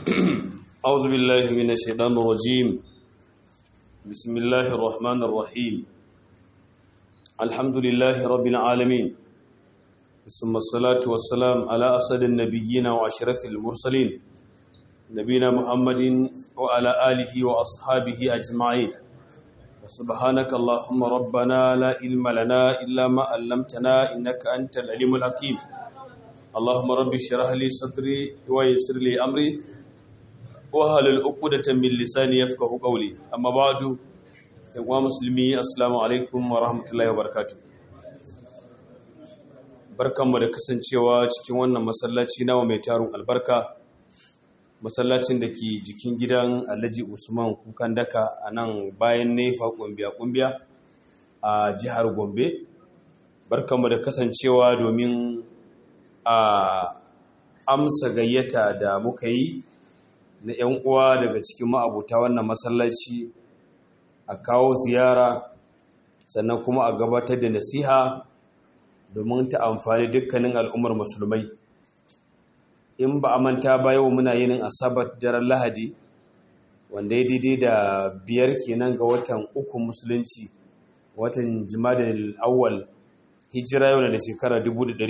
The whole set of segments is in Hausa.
أعوذ بالله من الشيطان الرجيم بسم الله الرحمن الرحيم الحمد لله رب العالمين ثم الصلاة والسلام على أسد النبيين وأشرف المرسلين نبينا محمد وعلى آله وأصحابه أجمعين سبحانك اللهم ربنا لا علم لنا إلا ما علمتنا إنك أنت العليم الحكيم اللهم رب اشرح لي صدري ويسر لي أمري wahalar uqdatan min lisani yafqahu qawli amma ba'du yawa muslimi assalamu alaikum wa rahmatullahi wa barakatuh barkanmu da kasancewa cikin wannan masallaci nawa mai tarun albarka masallacin da ke jikin gidan Alhaji Usman Kukan Daka a nan bayan Nefa kumbiya kumbiya a jihar Gombe barkanmu da kasancewa domin a amsa gayyata da muka yi na 'yan uwa daga cikin ma'abuta wannan masallaci a kawo ziyara sannan kuma a gabatar da nasiha domin ta amfani dukkanin al'ummar musulmai in ba a manta ba yau muna yinin asabar daren lahadi wanda ya daidai da biyar kenan ga watan uku musulunci watan jimadar awwal hijira yau da shekara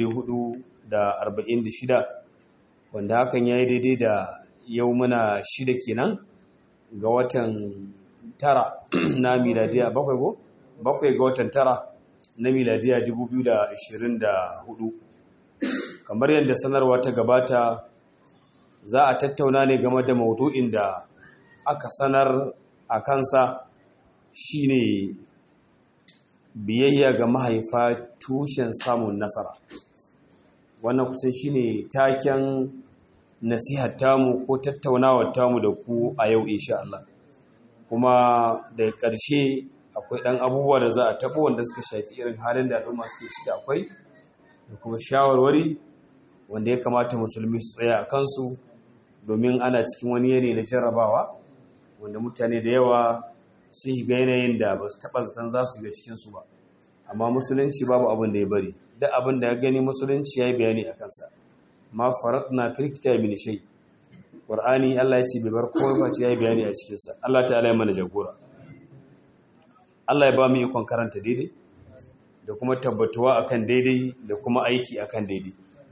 1446 wanda hakan ya yi daidai da yau muna shida kenan ga watan tara na miladiya bakwai ko bakwai ga watan tara na miladiya 2024 kamar yadda sanarwa ta gabata za a tattauna ne game da maudu'in da aka sanar a kansa shine biyayya ga mahaifa tushen samun nasara wannan kusan shine taken nasihar tamu ko tattaunawar tamu da ku a yau insha Allah kuma da ƙarshe akwai ɗan abubuwa da za a taɓa wanda suka shafi irin halin da al'umma suke ciki akwai da kuma shawarwari wanda ya kamata musulmi su tsaya a kansu domin ana cikin wani yanayi na jarrabawa wanda mutane da yawa sun shiga yanayin da ba su taɓa zaton za su ga cikinsu ba amma musulunci babu abin da ya bari duk abin da ya gani musulunci ya yi bayani a kansa ma faratna fil kitabi min shay qur'ani Allah ya ce bai bar komai ba ce yayi bayani a cikin sa Allah ta'ala ya mana jagora Allah ya ba mu ikon karanta daidai da kuma tabbatuwa akan daidai da kuma aiki akan daidai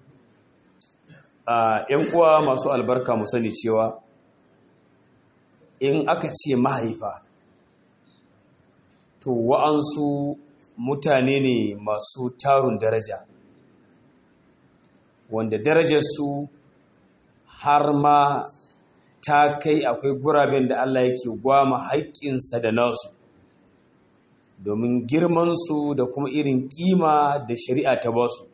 a ƴan uwa masu albarka mu sani cewa in aka ce mahaifa to wa'ansu mutane ne masu tarun daraja wanda darajarsu har ma ta kai akwai guraben da Allah yake gwama haƙƙinsa da nasu domin girmansu da kuma irin ƙima da shari'a ta basu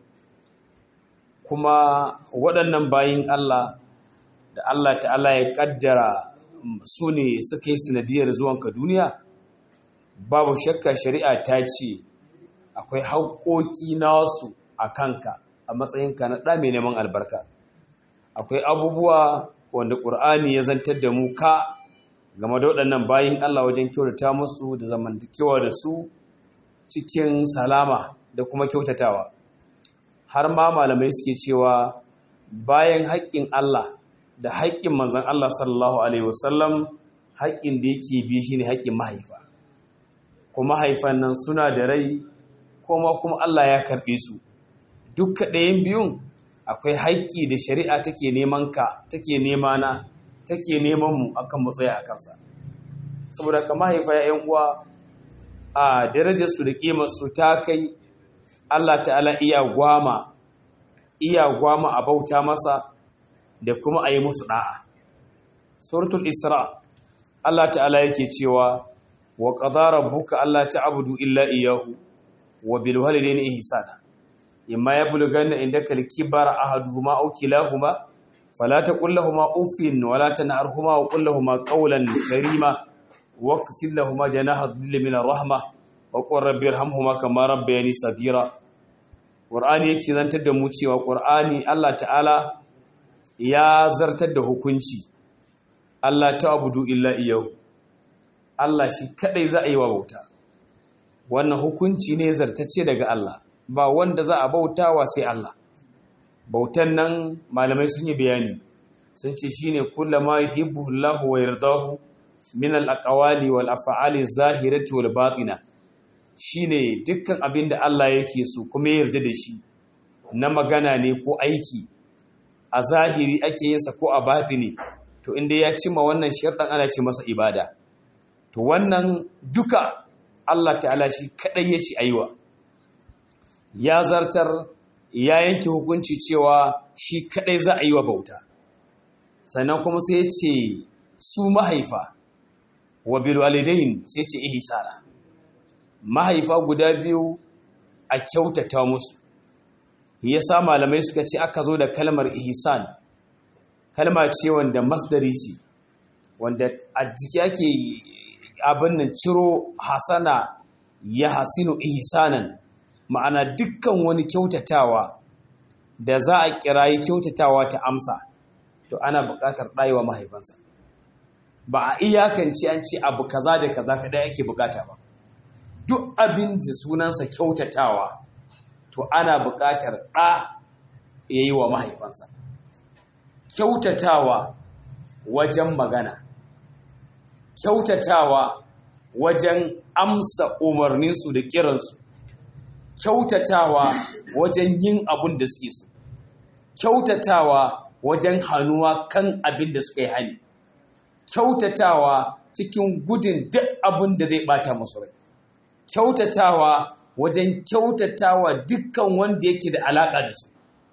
kuma waɗannan bayin Allah da Allah ta'ala ya ƙaddara su ne suka yi sanadiyar zuwanka duniya babu shakka shari'a ta ce akwai haƙoƙi nasu a kanka a matsayinka na ɗa mai neman albarka akwai abubuwa wanda ƙur'ani ya zantar da mu ka game da waɗannan bayin Allah wajen kyautata musu da zamantakewa da su cikin salama da kuma kyautatawa har ma malamai suke cewa bayan haƙƙin Allah da haƙƙin manzon Allah sallallahu alaihi wasallam haƙƙin da yake bi shine haƙƙin mahaifa kuma mahaifan nan suna da rai kuma kuma Allah ya karɓe su dukka ɗayan biyun akwai haƙƙi da shari'a take neman ka take nema na take neman mu akan mu tsaya a kansa saboda ka mahaifa ya uwa a darajar su da ƙimar su ta kai Allah ta'ala iya gwama iya gwama a bauta masa da kuma a yi musu da'a suratul isra Allah ta'ala yake cewa wa qadara rabbuka alla ta'budu illa iyyahu wa bil walidayni ihsana imma yablughanna indaka al-kibara ahaduhuma aw kilahuma fala taqul lahumu uffin wa la tanharhuma wa qul lahumu qawlan karima waqfid lahumu janaha dhilli min ar-rahma wa qur rabbi irhamhuma kama rabbayani saghira qur'ani yake zantar da mu cewa qur'ani Allah ta'ala ya zartar da hukunci Allah ta'budu illa iyyahu Allah shi kadai za a yi wa bauta wannan hukunci ne zartacce daga Allah ba wanda za a bautawa sai Allah bautan nan malamai sun yi bayani sun ce shine kullama yuhibbu Allahu wa yardahu min al-aqwali wal af'ali zahirati wal batina shine dukkan abin da Allah yake so kuma ya yarda da shi na magana ne ko aiki a zahiri ake yin sa ko a batini to inda ya cima wannan sharɗan ana ce masa ibada to wannan duka Allah ta'ala shi kadai ya ci aiwa ya zartar ya yanke hukunci cewa shi kadai za a yi wa bauta sannan kuma sai ya ce su mahaifa wa bilwalidain sai ce ihsana mahaifa guda biyu a kyautata musu yasa malamai suka ce aka zo da kalmar ihsan kalma ce wanda masdari ce wanda a jiki ake abin nan ciro hasana ya hasinu ihsanan ma'ana dukkan wani kyautatawa da za a kirayi kyautatawa ta amsa to ana buƙatar ɗayewa mahaifansa ba a iyakance an ce abu kaza da kaza kaɗai ake buƙata ba duk abin da sunansa kyautatawa to ana buƙatar ɗa ya yi wa mahaifansa kyautatawa wajen magana kyautatawa wajen amsa umarninsu da kiransu kyautatawa wajen yin abin da suke so kyautatawa wajen hannuwa kan abin da suka yi hali kyautatawa cikin gudun duk abin da zai bata musu rai kyautatawa wajen kyautatawa dukkan wanda yake da alaƙa da su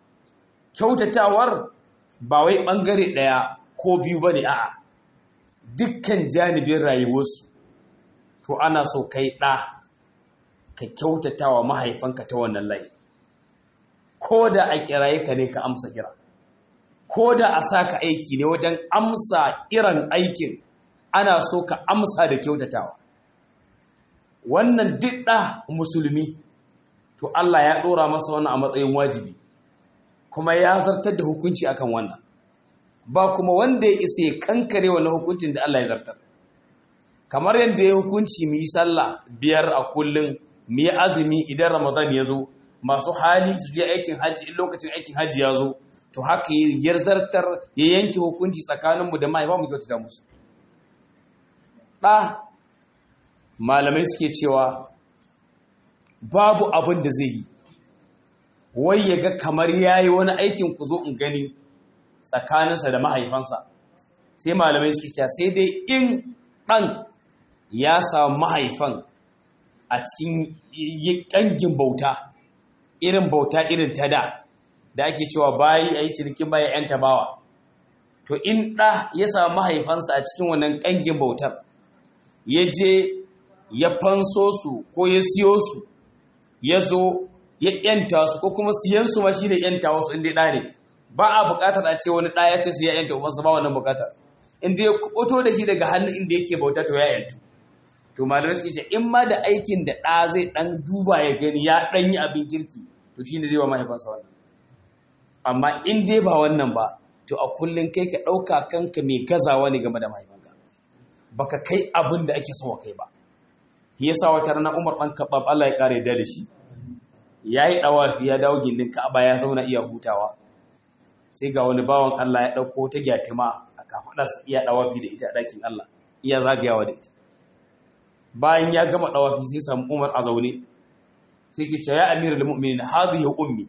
kyautatawar ba wai ɓangare ɗaya ko biyu ba ne a'a dukkan janibin rayuwarsu to ana so kai ɗa ka kyautatawa mahaifanka ta wannan layi ko da a kiraye ka ne ka amsa kira ko da a sa ka aiki ne wajen amsa irin aikin ana so ka amsa da kyautatawa wannan duk ɗa musulmi to Allah ya ɗora masa wannan a matsayin wajibi kuma ya zartar da hukunci akan wannan ba kuma wanda ya isa ya kankare wannan hukuncin da Allah ya zartar kamar yadda ya hukunci mu yi sallah biyar a kullum mu yi azumi idan ramadan ya zo masu hali su je aikin hajji in lokacin aikin hajji ya zo to haka ya zartar ya yanke hukunci tsakaninmu da mahaifa mu kyautata musu ɗa malamai suke cewa babu abin da zai yi wai ya ga kamar ya yi wani aikin ku zo in gani tsakaninsa da mahaifansa sai malamai suke cewa sai dai in ɗan ya samu mahaifan a cikin ƙangin bauta irin bauta irin ta da da ake cewa bayi a yi cinikin baya 'yan tabawa to in ɗa ya samu mahaifansa a cikin wannan ƙangin bautar ya je ya fanso su ko ya siyo su ya zo ya ‘yanta su ko kuma siyansu ma shi ne ‘yanta wasu inda ɗa ne ba a buƙatar a ce wani ɗa ya ce su ya ‘yanta ubansa ba wannan buƙatar inda ya kuɓuto da shi daga hannun inda yake bauta to ya ‘yantu to malamai suke ce in ma da aikin da ɗa zai ɗan duba ya gani ya ɗan yi abin kirki to shi ne zai wa mahaifansa wannan amma in dai ba wannan ba to a kullum kai ka ɗauka kanka mai gazawa ne game da mahaifanka baka kai abin da ake so kai ba yasa wata rana Umar ɗan Khattab Allah ya ƙara da shi yayi ɗawafi ya dawo gindin Ka'aba ya zauna iya hutawa sai ga wani bawan Allah ya ɗauko ta gyatima a kafaɗarsa iya ɗawafi da ita a ɗakin Allah iya zagayawa da ita bayan ya gama ɗawafi sai samu Umar a zaune sai ke ce ya amirul mu'minin hadhihi ummi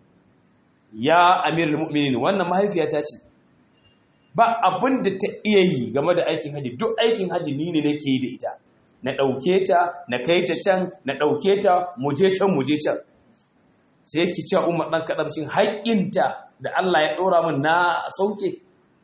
ya amirul mu'minin wannan mahaifiyata ce ba abin da ta iya yi game da aikin haji duk aikin haji ni ne nake yi da ita na ɗauke ta na kai ta can na ɗauke ta muje can muje can sai ki ce umar ɗan kaɗarcin haƙƙinta da Allah ya ɗora min na sauke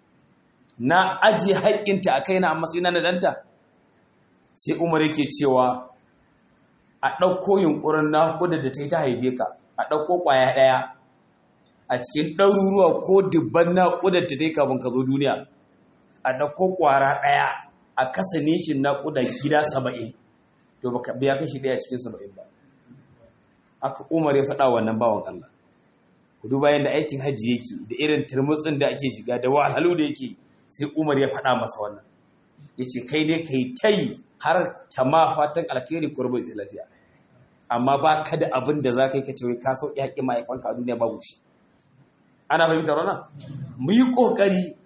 na ajiye haƙƙinta a kaina a matsayina na ɗanta sai umar yake cewa a ɗauko yunƙurin na kuda da ta yi ta haife ka a ɗauko ƙwaya ɗaya a cikin ɗaruruwa ko dubban naƙudar ta dai kafin ka zo duniya a ɗauko ƙwara ɗaya a kasa nishin naƙuda gida saba'in to baka biya kashi ɗaya cikin saba'in ba aka umar ya faɗa wannan bawan Allah ku duba yadda aikin hajji yake da irin turmutsin da ake shiga da wahalhalu da yake sai umar ya faɗa masa wannan ya ce kai dai kai tai har ta ma fatan alkhairi ko rubuta lafiya amma ba ka da abin da za ka yi ka ce wai ka sauƙi haƙƙin mahaifanka a duniya babu shi ana fahimtar wannan mu yi ƙoƙari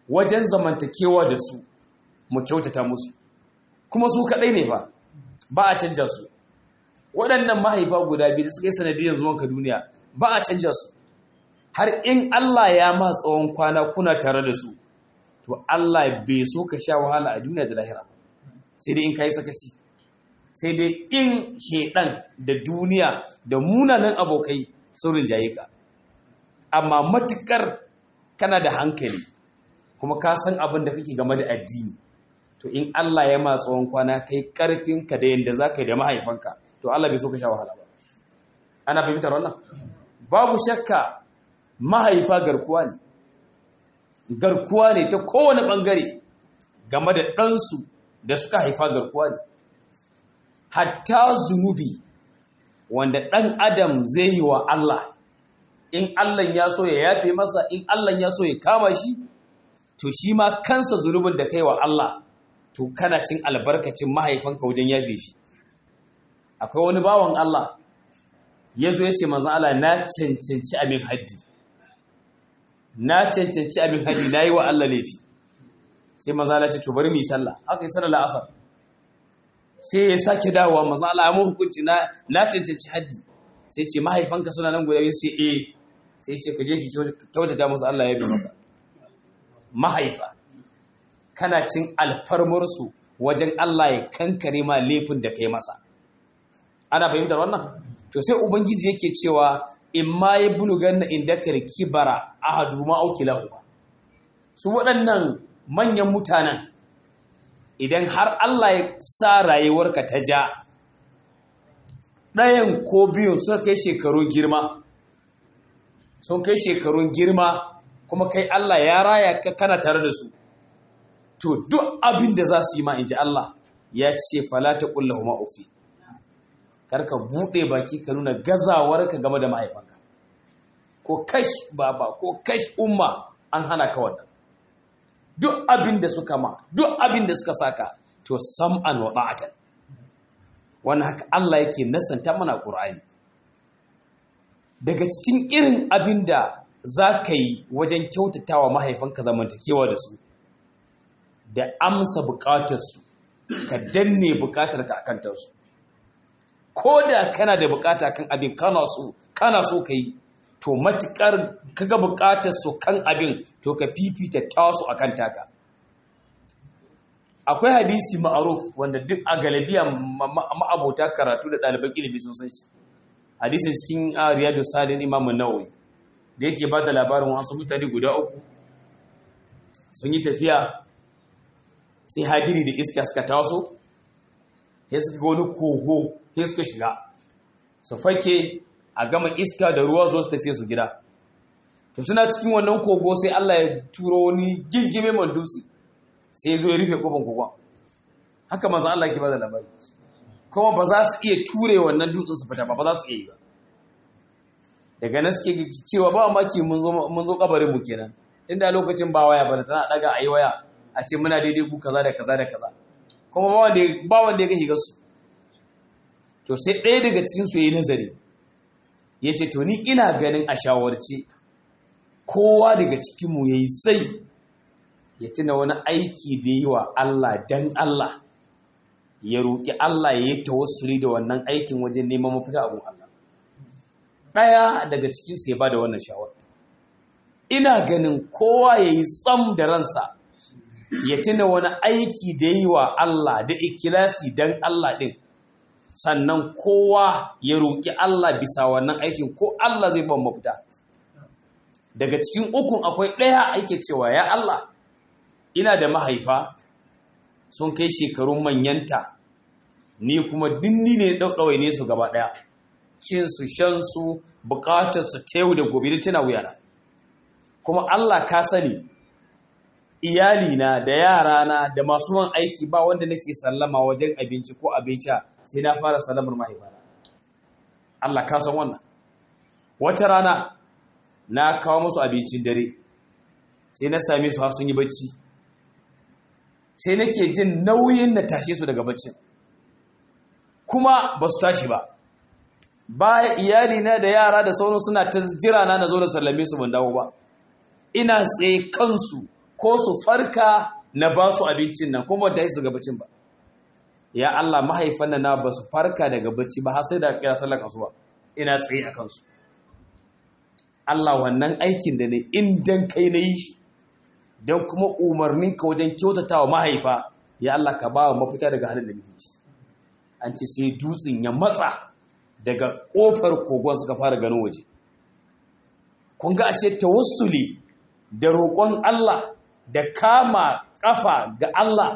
wajen zamantakewa da su mu kyautata musu kuma su kaɗai ne ba ba a canja su waɗannan mahaifa guda biyu da suka yi sanadiyar zuwanka duniya ba a canja su har in Allah ya ma tsawon kwana kuna tare da su to Allah bai so ka sha wahala a duniya da lahira sai dai in ka yi sakaci sai dai in shedan da duniya da munanan abokai sun rinjaye ka amma matukar kana da hankali kuma ka san abin da kake game da addini to in Allah ya ma tsawon kwana kai karfinka da yanda za ka yi da mahaifanka to Allah bai so ka sha wahala ba ana fahimtar wannan babu shakka mahaifa garkuwa ne garkuwa ne ta kowane ɓangare game da ɗansu da suka haifa garkuwa ne hatta zunubi wanda ɗan adam zai yi wa Allah in Allah ya so ya yafe masa in Allah ya so ya kama shi to shi ma kansa zunubin da kai wa Allah to kana cin albarkacin mahaifanka wajen yafe shi akwai wani bawan Allah ya zo ya ce manzan Allah na cancanci abin haddi na cancanci abin haddi na yi wa Allah laifi sai manzan Allah ce to bari mu yi sallah aka yi sallah la'asar sai ya sake dawowa manzan Allah ya mu hukunci na na cancanci haddi sai ce mahaifanka suna nan guda biyu sai eh sai ce ka je ki kyautata musu Allah ya bi maka mahaifa kana cin alfarmarsu wajen Allah ya kankare ma laifin da kai masa ana fahimtar wannan to sai ubangiji yake cewa in ma ya buluganna indaka kibara ahadu ma aukilahu su waɗannan manyan mutanen idan har Allah ya sa rayuwarka ta ja ɗayan ko biyun suka kai shekarun girma sun kai shekarun girma kuma kai Allah ya raya ka kana tare da su to duk abin da za su yi ma in ji Allah ya ce falata ƙullahu ma'ufi karka buɗe baki ka nuna gazawarka game da mahaifanka ko kash baba ko kash umma an hana ka wannan duk abin da suka ma duk abin da suka saka to sam'an wa ba'atan wannan haka Allah yake nasanta mana Qur'ani daga cikin irin abin da za ka yi wajen kyautatawa mahaifanka zamantakewa da su da amsa bukatarsu ka danne bukatarka akan tarsu ko da kana da bukata kan abin kana so kana so ka yi to matukar kaga bukatar su kan abin to ka fifita tasu akan taka akwai hadisi ma'aruf wanda duk a galabiya ma'abota karatu da ɗaliban ilimi sun san shi hadisin cikin riyadu salin imam nawawi da yake ba da labarin wasu mutane guda uku sun yi tafiya sai hadiri da iska suka taso ya suka ga wani kogo ya suka shiga su fake a gama iska da ruwa zuwa su tafiye su gida to suna cikin wannan kogo sai Allah ya turo wani gingime man dutse sai zo ya rufe kofar kogon haka manzo Allah ke bada labari kuma ba za su iya ture wannan dutsen su fita ba ba za su iya yi ba daga nan suke cewa ba maki mun zo mun zo kabarin mu kenan tunda lokacin ba waya ba tana daga ayi waya a ce muna daidai ku kaza da kaza da kaza kuma ba wanda ba wanda ya ga higar su to sai ɗaya daga cikin su yayi nazari yace to ni ina ganin a shawarci kowa daga cikin mu yayi sai ya tuna wani aiki da yi wa Allah dan Allah ya roƙi Allah ya yi tawassuli da wannan aikin wajen neman mafita abun Allah ɗaya daga cikin sai ba da wannan shawara ina ganin kowa ya yi tsam da ransa ya tuna wani aiki da yi wa Allah da ikilasi dan Allah ɗin sannan kowa ya roƙi Allah bisa wannan aikin ko Allah zai ban mafita daga cikin ukun akwai ɗaya ake cewa ya Allah ina da mahaifa sun kai shekarun manyanta ni kuma dinni ne ɗauɗawai ne su gaba ɗaya cinsu shansu bukatarsu ta yau da gobe da tana wuyana kuma Allah ka sani iyalina da yarana da masu man aiki ba wanda nake sallama wajen abinci ko abin sha sai na fara sallamar mahaifana Allah ka san wannan wata rana na kawo musu abincin dare sai na same su har sun yi bacci sai nake jin nauyin na tashe su daga baccin kuma ba su tashi ba baya iyalina da yara da sauran suna ta jira na na zo na sallame su ban dawo ba ina tsaye kansu ko su farka na ba su abincin nan kuma ta yi su gabacin ba ya Allah mahaifan nan na ba su farka daga bacci ba har sai da kira sallar asuba ina tsaye a kansu Allah wannan aikin da ne in dan kai na yi shi don kuma umarninka wajen kyautata wa mahaifa ya Allah ka ba wa mafita daga halin da muke ciki an ce sai dutsen ya matsa daga kofar kogon suka fara ganin waje kun ga ashe tawassuli da roƙon Allah da kama ƙafa ga Allah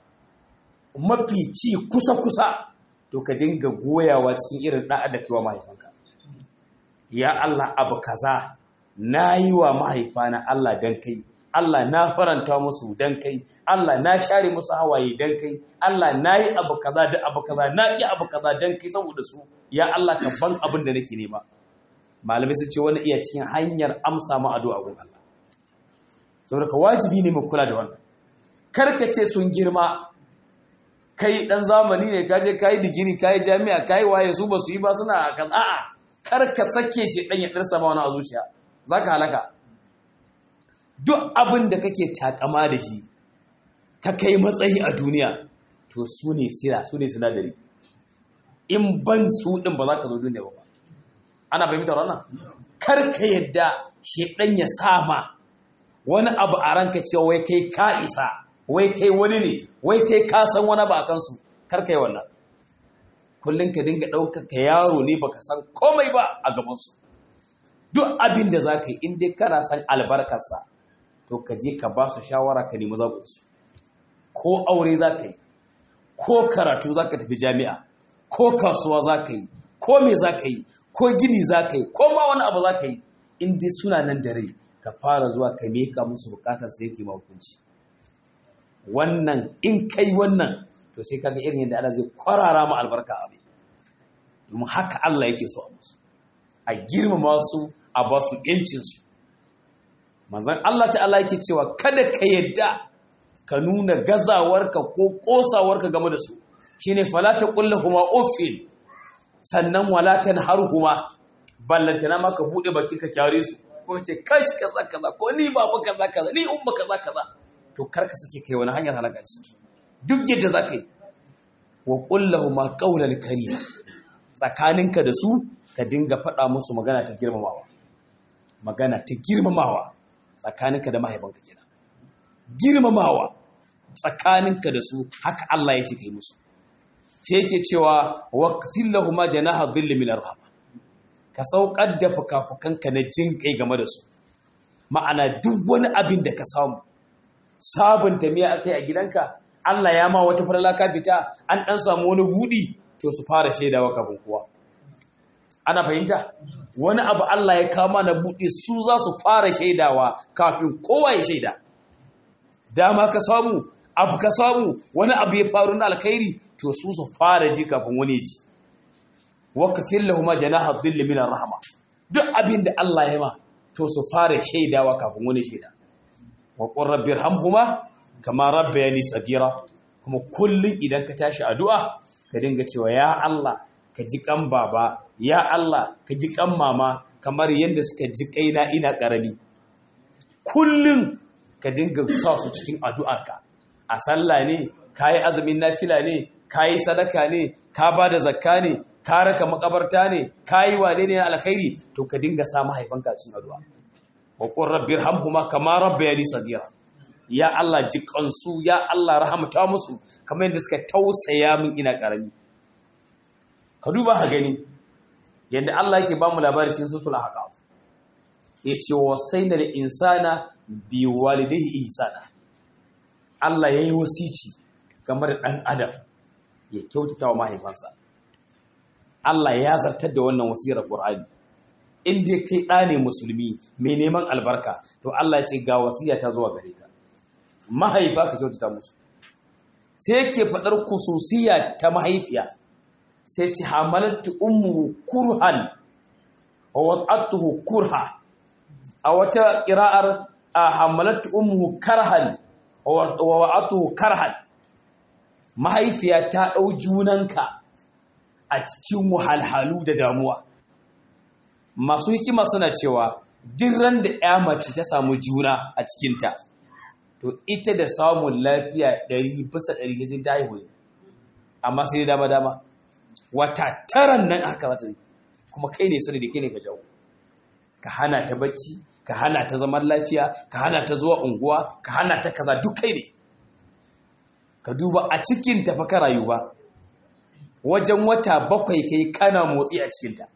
mafi ci kusa-kusa to ka dinga goyawa cikin irin ɗa'a da kewa mahaifanka ya Allah abu kaza na yi wa mahaifana Allah don kai Allah na faranta musu don kai Allah na share musu hawaye don kai Allah na yi abu kaza da abu kaza na yi abu kaza don kai saboda su ya Allah ka ban abin da nake nema malamai sun ce wani iya cikin hanyar amsa ma addu'a gun Allah saboda ka wajibi ne mu kula da wannan karka ce sun girma kai dan zamani ne kaje kai digiri kai jami'a kai waye su ba su yi ba suna kan a'a karka sake shi dan ya dirsa ba wani a zuciya zaka halaka duk abin da kake takama da shi ka kai matsayi a duniya to su ne sira su ne sinadari in ban su din ba za ka zo duniya ba ana fahimtar wannan kar ka yadda shedan ya sama wani abu a ranka cewa wai kai ka isa wai kai wani ne wai kai ka san wani ba kansu kar ka yi wannan kullum ka dinga ɗaukar ka yaro ne baka san komai ba a gabansu duk abin da za ka yi in dai kana san albarkarsa to ka je ka ba su shawara ka nemi zaɓinsu ko aure za ka yi ko karatu za ka tafi jami'a ko kasuwa za ka yi ko me za ka yi ko gini za ka yi ko ma wani abu za ka yi in dai suna nan da rai ka fara zuwa ka meka musu bukatar sai yake hukunci wannan in kai wannan to sai kaga irin yadda Allah zai kwarara mu albarka abin domin haka Allah yake so a musu a girmama su a ba su yancin su manzon Allah ta'ala yake cewa kada ka yadda ka nuna gazawarka ko kosawarka game da su shine fala taqul lahumu uffin sannan wala tanharhuma ballantana ma ka bude baki ka kyare su ko ce kashi kaza kaza ko ni babu kaza kaza ni umma kaza kaza to karka sake kai wani hanyar halaka shi duk yadda za ka yi wa qullahu ma qawlan karima tsakaninka da su ka dinga faɗa musu magana ta girmamawa magana ta girmamawa tsakaninka da mahaifanka kenan girmamawa tsakaninka da su haka Allah ya ce kai musu sai yake cewa waqtil lahum janaha dhilli min arhama ka saukar da fukafukanka na jin kai game da su ma'ana duk wani abin da ka samu sabunta miya akai a gidanka Allah ya ma wata farala ka fita an dan samu wani budi to su fara shaidawa kafin kowa ana fahimta wani abu Allah ya kama na budi su za su fara shaidawa kafin kowa ya shaida dama ka samu abu ka samu wani abu ya faru na alkhairi to su su fara ji kafin wani ji waqfir lahum janaha dhill min rahma duk abin da Allah ya ma to su fara shaidawa kafin wani shaida wa qur rabbirhamhuma kama rabbayani sagira kuma kullun idan ka tashi addu'a ka dinga cewa ya Allah ka ji kan baba ya Allah ka ji kan mama kamar yadda suka ji kaina ina karami kullun ka dinga sa su cikin addu'arka a sallah ne kayi azumin nafila ne kayi sadaka ne ka ba da zakka ne ka raka makabarta ne kayi wane ne na alkhairi to ka dinga sa mahaifanka cikin addu'a wa qur rabbirhamhuma kama rabbayani sagira ya Allah ji kansu ya Allah rahamta musu kamar yadda suka tausaya min ina karami ka duba ha gani yadda Allah yake ba mu labari cikin suratul ahqaf yace wasaina lil insana bi walidayhi ihsana Allah yayi wasici game da dan adam ya kyautata wa mahaifansa Allah ya zartar da wannan wasiyar Qur'ani in dai kai ɗa ne musulmi mai neman albarka to Allah ya ce ga wasiya ta zuwa gare ka mahaifa ka kyautata musu sai yake faɗar kususiya ta mahaifiya sai ce hamalatu ummu kurhan wa wad'atuhu kurha a wata qira'ar hamalatu ummu karhan wa wad'atuhu karhan mahaifiya ta ɗau junanka a cikin wahalhalu da damuwa masu hikima suna cewa duk ran da ya mace ta samu juna a cikinta to to ita da samun lafiya ɗari bisa ɗari sai ta haihu ne amma sai dama dama wata taran nan haka za ta yi kuma kai ne sanadi kai ne ka jawo ka hana ta bacci ka hana ta zaman lafiya ka hana ta zuwa unguwa ka hana ta kaza duk kai ne ka duba a cikin ta fa ka rayu ba wajen wata bakwai kai kana motsi a cikinta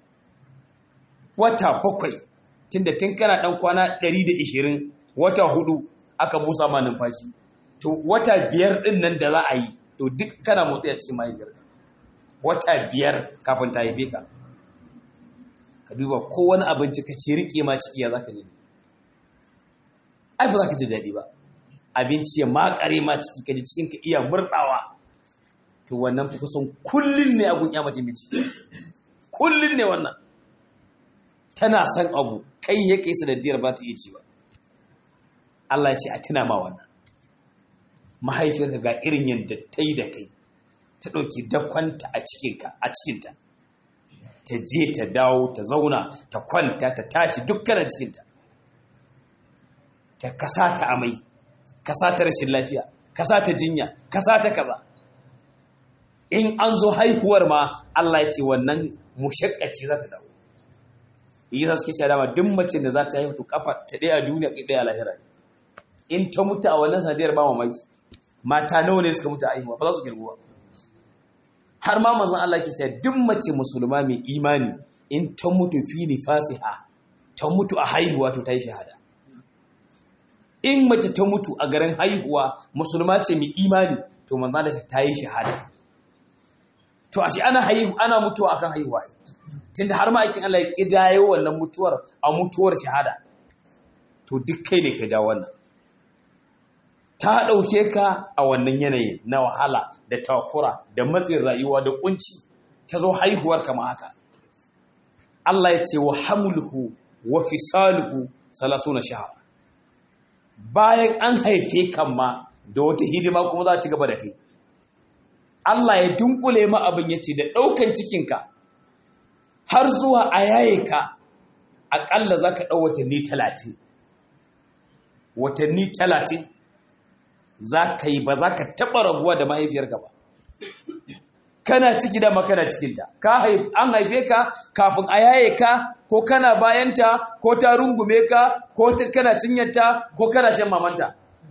wata bakwai tunda tun kana dan kwana 120 wata hudu aka busa ma numfashi to wata biyar din nan da za a yi to duk kana motsi a cikin mahaifiyarka wata biyar kafin ta haife ka ka duba ko wani abinci ka ce rike ma ciki ya zaka ji ai ba za ka ji daɗi ba abinci ya makare ma ciki ka ji cikin ka iya murɗawa to wannan fi kusan kullun ne agun ya mace miji kullun ne wannan tana son abu kai ya kai sanadiyar ba ta iya ci ba Allah ya ce a tuna ma wannan mahaifiyarka ga irin yadda ta yi da kai ta ɗauki dakwanta a cikinka a cikinta ta je ta dawo ta zauna ta kwanta ta tashi dukkanin cikinta ta kasa ta amai kasa ta rashin lafiya kasa ta jinya kasa ta kaza in an zo haihuwar ma Allah ya ce wannan mushakkaci za ta dawo yi za su ke cewa dama duk mace da za ta haihu to kafa ta ɗaya a duniya ɗaya a lahira in ta mutu a wannan sanadiyar ba mamaki mata nawa ne suka mutu a haihuwa ba za su girgu ba har ma manzon Allah ke cewa duk mace musulma mai imani in ta mutu fi nifasiha ta mutu a haihuwa to ta yi shahada in mace ta mutu a garin haihuwa musulma ce mai imani to manzon Allah ta yi shahada to ashe ana haihu ana mutuwa akan haihuwa tunda har ma aikin Allah ya kidayo wannan mutuwar a mutuwar shahada to duk kai ne ka ja wannan ta ɗauke ka a wannan yanayi na wahala da takura da matsin rayuwa da kunci ta zo haihuwar kama haka Allah ya ce wa hamluhu wa fisaluhu salasuna shahar bayan an haife kan ma da wata hidima kuma za a ci gaba da kai Allah ya dunkule ma abin ya ce da ɗaukan cikinka har zuwa a yaye ka aƙalla za ka ɗau watanni talatin watanni talatin za ka yi ba za ka taɓa rabuwa da mahaifiyarka ba kana ciki da makana cikinta an haife ka kafin a yaye ka ko kana bayanta ko ta rungume ka ko kana cinyarta ko kana shan mamanta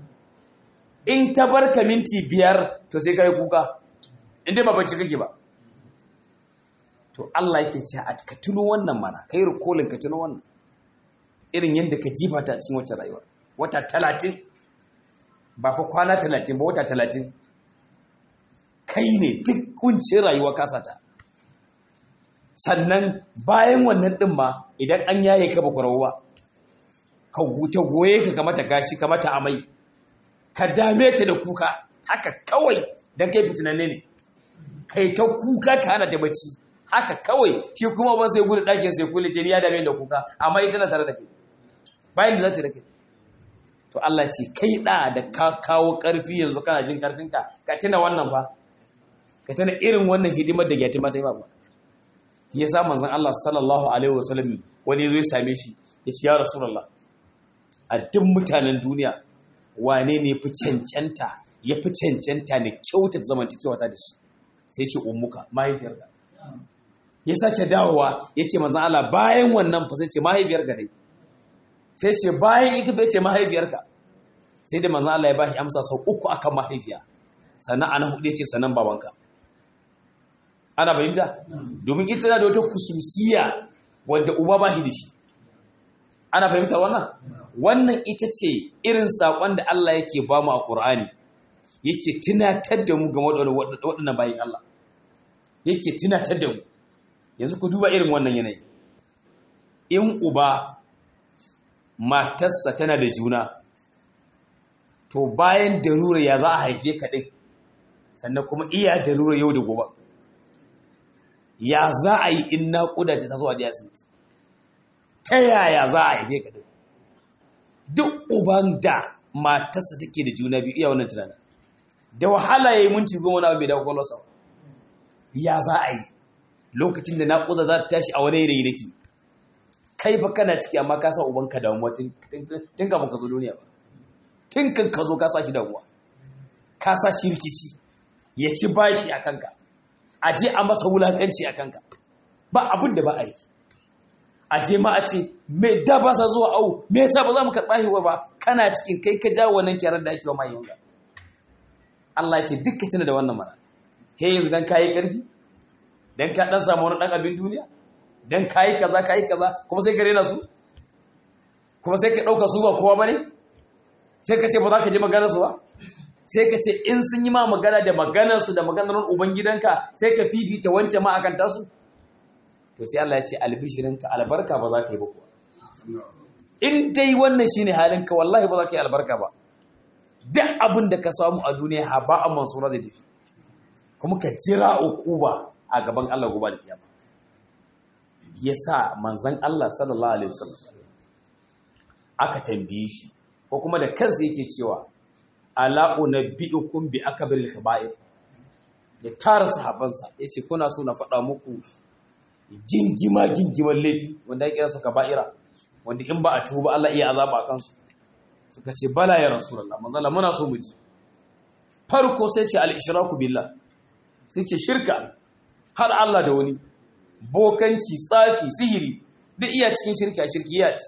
in ta bar ka minti biyar to sai ka yi kuka inda ba bacci kake ba to Allah yake ce a ka tuno wannan mana kai rikolin ka tuno wannan irin yadda ka jifa ta cikin wacce rayuwar wata talatin ba fa kwana talatin ba wata talatin kai ne duk kuncin rayuwa kasata sannan bayan wannan ɗin ma idan an yaye ka bakwarau ba ka ta goye ka kamata gashi kamata amai ka dame ta da kuka haka kawai don kai fitinanne ne kai ta kuka ka hana ta bacci haka kawai shi kuma ban sai gudu ɗakin sai kulle ce ni ya dame da kuka amma ita na tare da kai bayan da za ta da kai to Allah ce kai da da ka kawo ƙarfi yanzu kana jin ƙarfinka ka tuna wannan fa ka tuna irin wannan hidimar da yatima ta yi ba ya sa manzon Allah sallallahu alaihi wasallam wani zai same shi ya ce ya rasulullah a duk mutanen duniya wane ne fi cancanta ya fi cancanta ne kyautata zamantakewa ta da shi sai ce ummuka mahaifiyarka ya sake dawowa ya ce manzon Allah bayan wannan fa sai ce mahaifiyarka dai sai ce bayan ita bai ce mahaifiyarka sai da manzan Allah ya bashi amsa sau uku akan mahaifiya sannan ana hudu ce sannan babanka ana fahimta domin ita na da wata kususiya wanda uba ba shi da shi ana fahimta wannan wannan ita ce irin saƙon da Allah yake ba mu a ƙur'ani yake tunatar da mu game da waɗannan bayan Allah yake tunatar da mu yanzu ku duba irin wannan yanayi in uba matarsa tana da juna to bayan darura ya za a haife ka ɗin sannan kuma iya darura yau da gobe ya za a yi in naƙuda ta taso a ji asibiti ta yaya za a haife ka ɗin duk uban da matarsa take da juna biyu iya wannan tunanin da wahala ya yi minti goma na bai dawo kwallonsa ya za a yi lokacin da naƙuda za ta tashi a wani yanayi nake kai fa kana ciki amma ka san ubanka damuwa tun kafin ka zo duniya ba tun kan ka zo ka sa shi damuwa ka sa shi rikici ya ci bashi a kanka a je a masa wulakanci a kanka ba abin da ba a yi a je ma a ce me da ba sa zuwa au me yasa ba za mu karɓa shi ba kana cikin kai ka jawo wannan kyarar da ake wa mai yunga Allah ya ce duk ka tuna da wannan mara he yanzu dan kayi karfi dan ka dan samu wani dan abin duniya dan kayi kaza kayi kaza kuma sai ka rena su kuma sai ka dauka su ba kowa bane sai ka ce ba za ka je maganar su ba sai ka ce in sun yi ma magana da maganar su da maganar ubangidanka sai ka fifita wancan ma akan tasu to sai Allah ya ce albishirinka albarka ba za ka yi ba kuwa in dai wannan shine halinka wallahi ba za ka yi albarka ba duk abin da ka samu a duniya ha ba a mansura zai tafi kuma ka jira uquba a gaban Allah gobe da kiyama yasa manzon Allah sallallahu alaihi wasallam aka tambaye shi ko kuma da kansa yake cewa ala unabbiukum bi akbaril kaba'ir ya tara sahabansa yace kuna so na faɗa muku gingima gingiman laifi wanda ya kira su kaba'ira wanda in ba a tuba Allah iya azaba a kansu suka ce bala ya rasulullah manzala muna so mu ji farko sai ce al-ishraku billah sai ce shirka har Allah da wani bokanci tsafi sihiri duk iya cikin shirka shirkiyat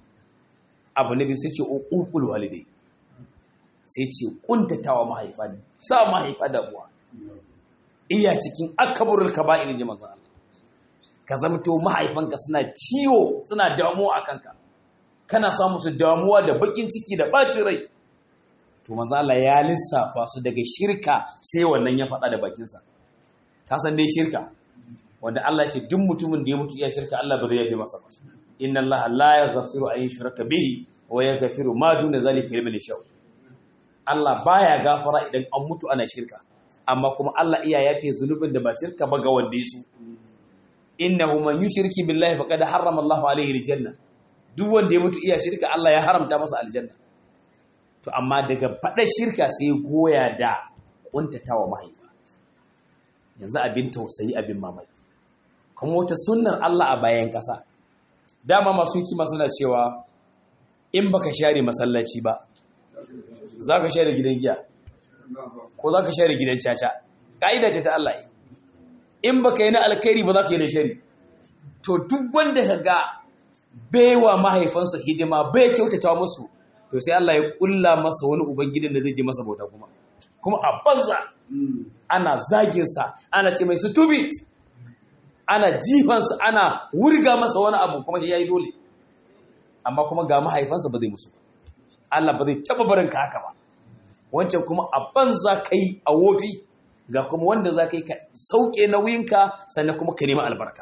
abu nabi sai ce uqul walidai sai ce kuntatawa mahaifa sa mahaifa da buwa iya cikin akbarul kaba'ir ji manzon Allah ka zamto mahaifanka suna ciwo suna damuwa a kanka kana samu su damuwa da bakin ciki da bacin rai to manzo Allah ya lissafa su daga shirka sai wannan ya faɗa da bakinsa ka san dai shirka wanda Allah ce duk mutumin da ya mutu ya shirka Allah ba zai yafe masa ba inna Allah la yaghfiru an yushraka bihi wa yaghfiru ma duna zalika liman yasha Allah baya gafara idan an mutu ana shirka amma kuma Allah iya yafe zunubin da ba shirka ba ga wanda ya so innahu man yushriki billahi faqad harrama Allahu alayhi aljanna duk wanda ya mutu iya shirka Allah ya haramta masa aljanna to amma daga fadar shirka sai goya da kuntatawa mahaifa yanzu abin tausayi abin mamaki kuma wata sunnar Allah a bayan kasa dama masu kima suna cewa in baka share masallaci ba zaka share gidan giya ko zaka share gidan caca kaida ce ta Allah in baka yi na alkhairi ba za ka yi na shari to duk wanda ka ga baiwa mahaifansa hidima bai kyautata musu to sai Allah ya kulla masa wani ubangidan da zai je masa bauta kuma kuma a banza ana zaginsa ana ce mai stupid ana jifansa ana wurga masa wani abu kuma ya yi dole amma kuma ga mahaifansa ba zai musu Allah ba zai taba barin ka haka ba wancan kuma a banza kai a wofi ga kuma wanda za ka yi ka sauke nauyinka sannan kuma ka nema albarka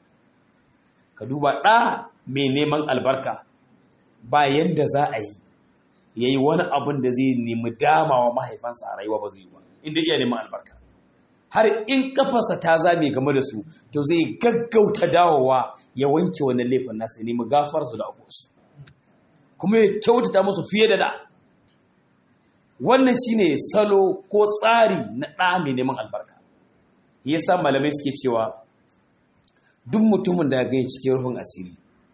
ka duba ɗa mai neman albarka ba yanda za a yi ya yi wani abin da zai nemi damawa mahaifansa a rayuwa ba zai yi ba inda iya neman albarka har in kafarsa ta zame game da su to zai gaggauta dawowa ya wanke wani laifin nasa ya nemi gafarsu da abuwarsu kuma ya kyautata musu fiye da da wannan shine salo ko tsari na ɗa mai neman albarka yasa malamai suke cewa duk mutumin da gani cikin rufin asiri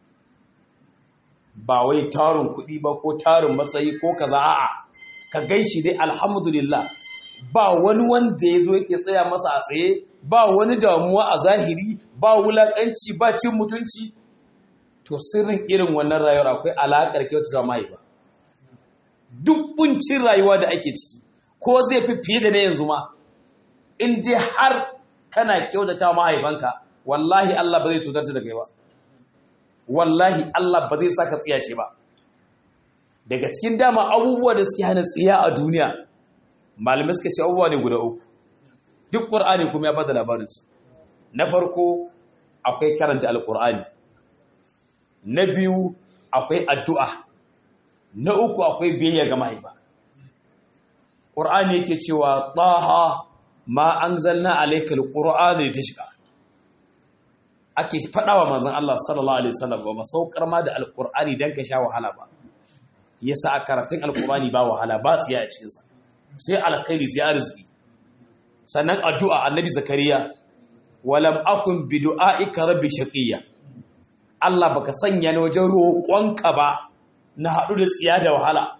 ba wai tarin kuɗi ba ko tarin matsayi ko kaza a'a ka gaishi dai alhamdulillah ba wani wanda ya zo yake tsaya masa a tsaye ba wani damuwa a zahiri ba wulaƙanci ba cin mutunci to sirrin irin wannan rayuwar akwai alaƙar kyautata mahaifa duk kuncin rayuwa da ake ciki ko zai fi fiye da na yanzu ma in dai har kana kyautata mahaifanka wallahi Allah ba zai cutar da kai ba wallahi Allah ba zai saka tsiyace ba daga cikin dama abubuwa da suke hana tsiya a duniya malamai suka ce abubuwa ne guda uku duk qur'ani kuma ya bada labarin su na farko akwai karanta alqur'ani na biyu akwai addu'a na uku akwai biyayya ga mahaifa ƙur'ani yake cewa ɗaha ma an zalna alaikal ƙur'ani ta shiga ake faɗawa manzan Allah sallallahu Alaihi wasallam ba masaukar ma da alƙur'ani don ka sha wahala ba yasa a karatun alƙur'ani ba wahala ba tsiya a cikinsa sai alkhairi sai arziki sannan addu'a annabi zakariya walam akun bi du'aika rabbi shaqiyya Allah baka sanya ni wajen roƙonka ba na haɗu da tsiya da wahala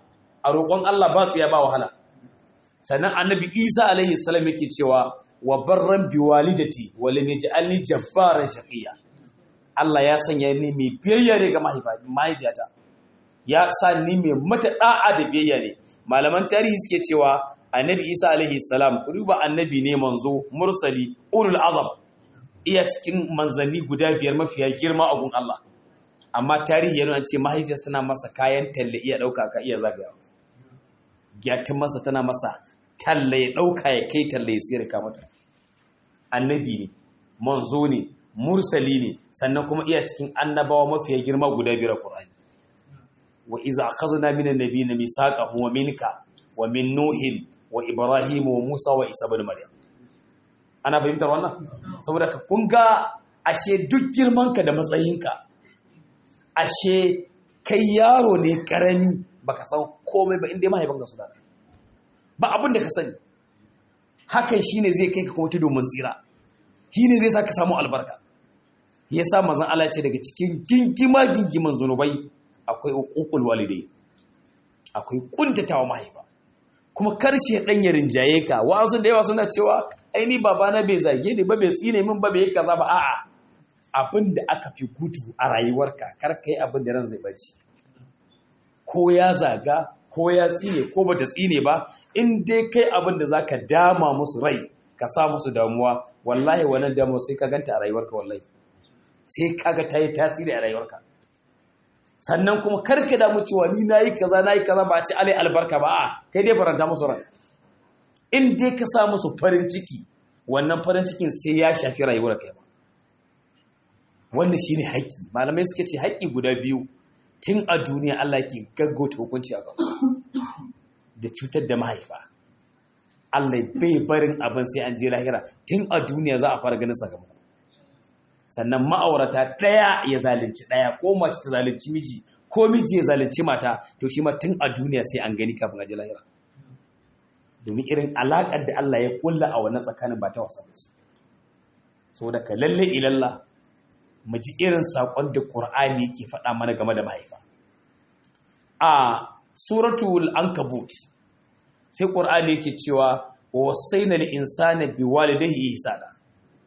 a roƙon Allah ba tsiya ba wahala sannan annabi Isa alaihi salam yake cewa wa barran bi walidati wa lam yaj'alni jabbaran shaqiya Allah ya sanya ni mai biyayya ne ga mahaifiyata ya sa ni mai mata da'a da biyayya ne malaman tarihi suke cewa annabi Isa alaihi salam ruba annabi ne manzo mursali ulul azam iya cikin manzanni guda biyar mafiya girma a gun Allah amma tarihi yana ce mahaifiyarsa tana masa kayan talle iya ɗauka ka iya zagayawa gyatin masa tana masa talle ya ɗauka ya kai talle ya siyar ka mata annabi ne manzo ne mursali ne sannan kuma iya cikin annabawa mafiya girma guda biyar a Qur'ani wa iza akhadna min an-nabiyina mithaqahu wa minka wa min nuhin wa ibrahim wa musa wa isa ibn maryam ana fahimtar wannan saboda ka kun ga ashe duk girmanka da matsayinka ashe kai yaro ne karami baka san komai ba inda mahaifanka su da ba abin da ka sani hakan shine zai kai ka kuma tudu mun tsira shine zai saka samu albarka yasa manzon Allah ce daga cikin gingima gingiman zunubai akwai uqul walidai akwai kuntatawa mahaifa kuma karshe dan ya rinjaye ka wa'azu da yawa suna cewa ai ni babana bai zage ni ba bai tsine min ba bai kaza ba a'a abin da aka fi gudu a rayuwarka kar ka yi abin da ran zai baci ko ya zaga ko ya tsine ko bata tsine ba in dai kai abin da zaka dama musu rai ka sa musu damuwa wallahi wannan damuwa sai ka ganta a rayuwarka wallahi sai kaga ta yi tasiri a rayuwarka sannan kuma kar ka damu cewa ni nayi kaza nayi kaza ba a ci alai albarka ba a kai dai faranta musu rai in dai ka sa musu farin ciki wannan farin cikin sai ya shafi rayuwar kai ba wannan shine haƙƙi malamai suka ce haƙƙi guda biyu tun a duniya Allah ke gaggauta hukunci a kansu da cutar da mahaifa Allah bai barin abin sai an je lahira tun a duniya za a fara ganin sakamako sannan ma'aurata ɗaya ya zalunci ɗaya ko mace ta zalunci miji ko miji ya zalunci mata to shi ma tun a duniya sai an gani kafin a je lahira domin irin alaƙar da Allah ya kulla a wannan tsakanin ba ta wasa ba ce saboda ka lalle ilalla mu ji irin saƙon da ƙur'ani yake faɗa mana game da mahaifa a suratul ankabut sai ƙur'ani yake cewa wa wasaina lil insani biwalidayhi ihsana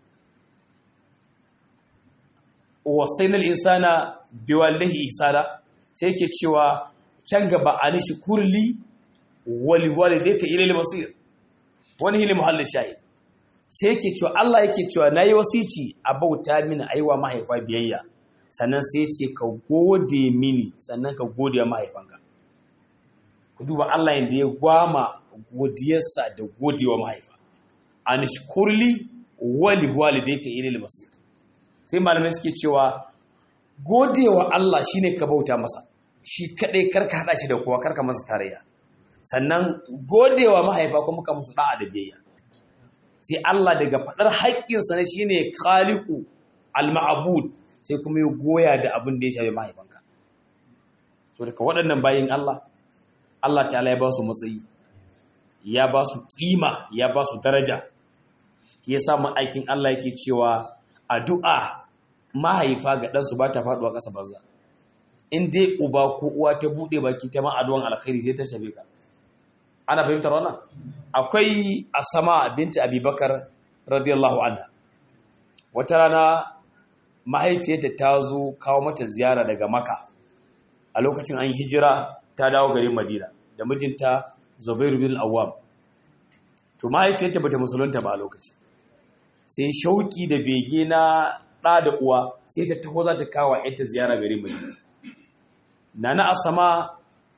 wa wasaina lil insana biwalidayhi ihsana sai yake cewa can gaba anishi kurli wali walidayka ilayil masir wani hili muhallin shahid sai yake cewa Allah yake cewa nayi wasici a bauta mini aiwa mahaifa biyayya sannan sai ce ka gode mini sannan ka gode mahaifanka ku duba Allah yadda ya gwama godiyarsa da godewa mahaifa an shukurli wali walidayka ilal masir sai malamai suke cewa godewa Allah shine ka bauta masa shi kadai karka hada shi da kowa karka masa tarayya sannan godewa mahaifa kuma ka musu da'a da biyayya sai Allah daga faɗar haƙƙinsa na shi ne khaliku al-ma'abud sai kuma ya goya da abin da ya shafi mahaifanka so daga waɗannan bayin Allah Allah ta'ala ya ba su matsayi ya ba su ƙima ya ba su daraja ya sa aikin Allah yake cewa addu'a mahaifa ga ɗansu ba ta faɗuwa ƙasa banza in dai uba ko uwa ta buɗe baki ta ma addu'an alkhairi sai ta shafe ka ana fahimtar wannan akwai asama binti abubakar radiyallahu anha wata rana mahaifiyarta ta zo kawo mata ziyara daga maka a lokacin an hijira ta dawo garin madina da mijinta zubairu bin awwam to mahaifiyarta bata musulunta ba a lokaci sai shauki da bege na ɗa da uwa sai ta taho za ta kawo yanta ziyara garin madina nana asama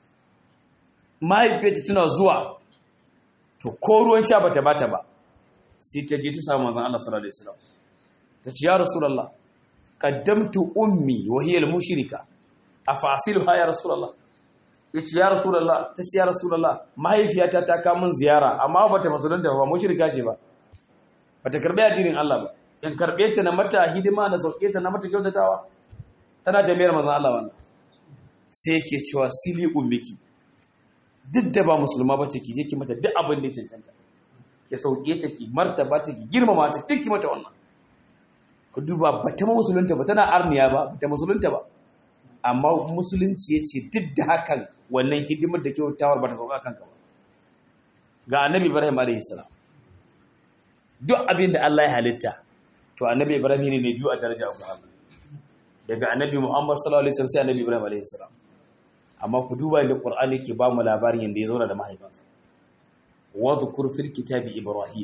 mahaifiyarta tana zuwa to ko ruwan sha bata bata ba sai ta je ta samu manzon Allah sallallahu alaihi wasallam ta ce ya rasulullah qaddamtu ummi wa hiya al-mushrika afasiluha ya rasulullah yace ya rasulullah ta ce ya rasulullah mahaifiyata ta kawo min ziyara amma bata musulunta ba mushrika ce ba bata karbe addinin Allah ba in karbe ta na mata hidima na sauke ta na mata kyautatawa tana jami'ar manzon Allah wannan sai yake cewa sili ummiki duk da ba musulma ba ce ki je ki mata duk abin da ya cancanta ya sauke ta ki martaba ta ki girmama ta duk ki mata wannan ku duba ba ta musulunta ba tana arniya ba ba ta musulunta ba amma musulunci ya ce duk da hakan wannan hidimar da kyautawar ba ta sauka kanka ba ga annabi ibrahim alaihi salam duk abin da Allah ya halitta to annabi ibrahim ne ne biyu a daraja a Qur'ani daga annabi muhammad sallallahu alaihi wasallam sai annabi ibrahim alaihi salam amma ku duba da Qur'ani yake ba mu labarin yanda ya zauna da mahaifinsa wa dhkur fil kitabi ibrahim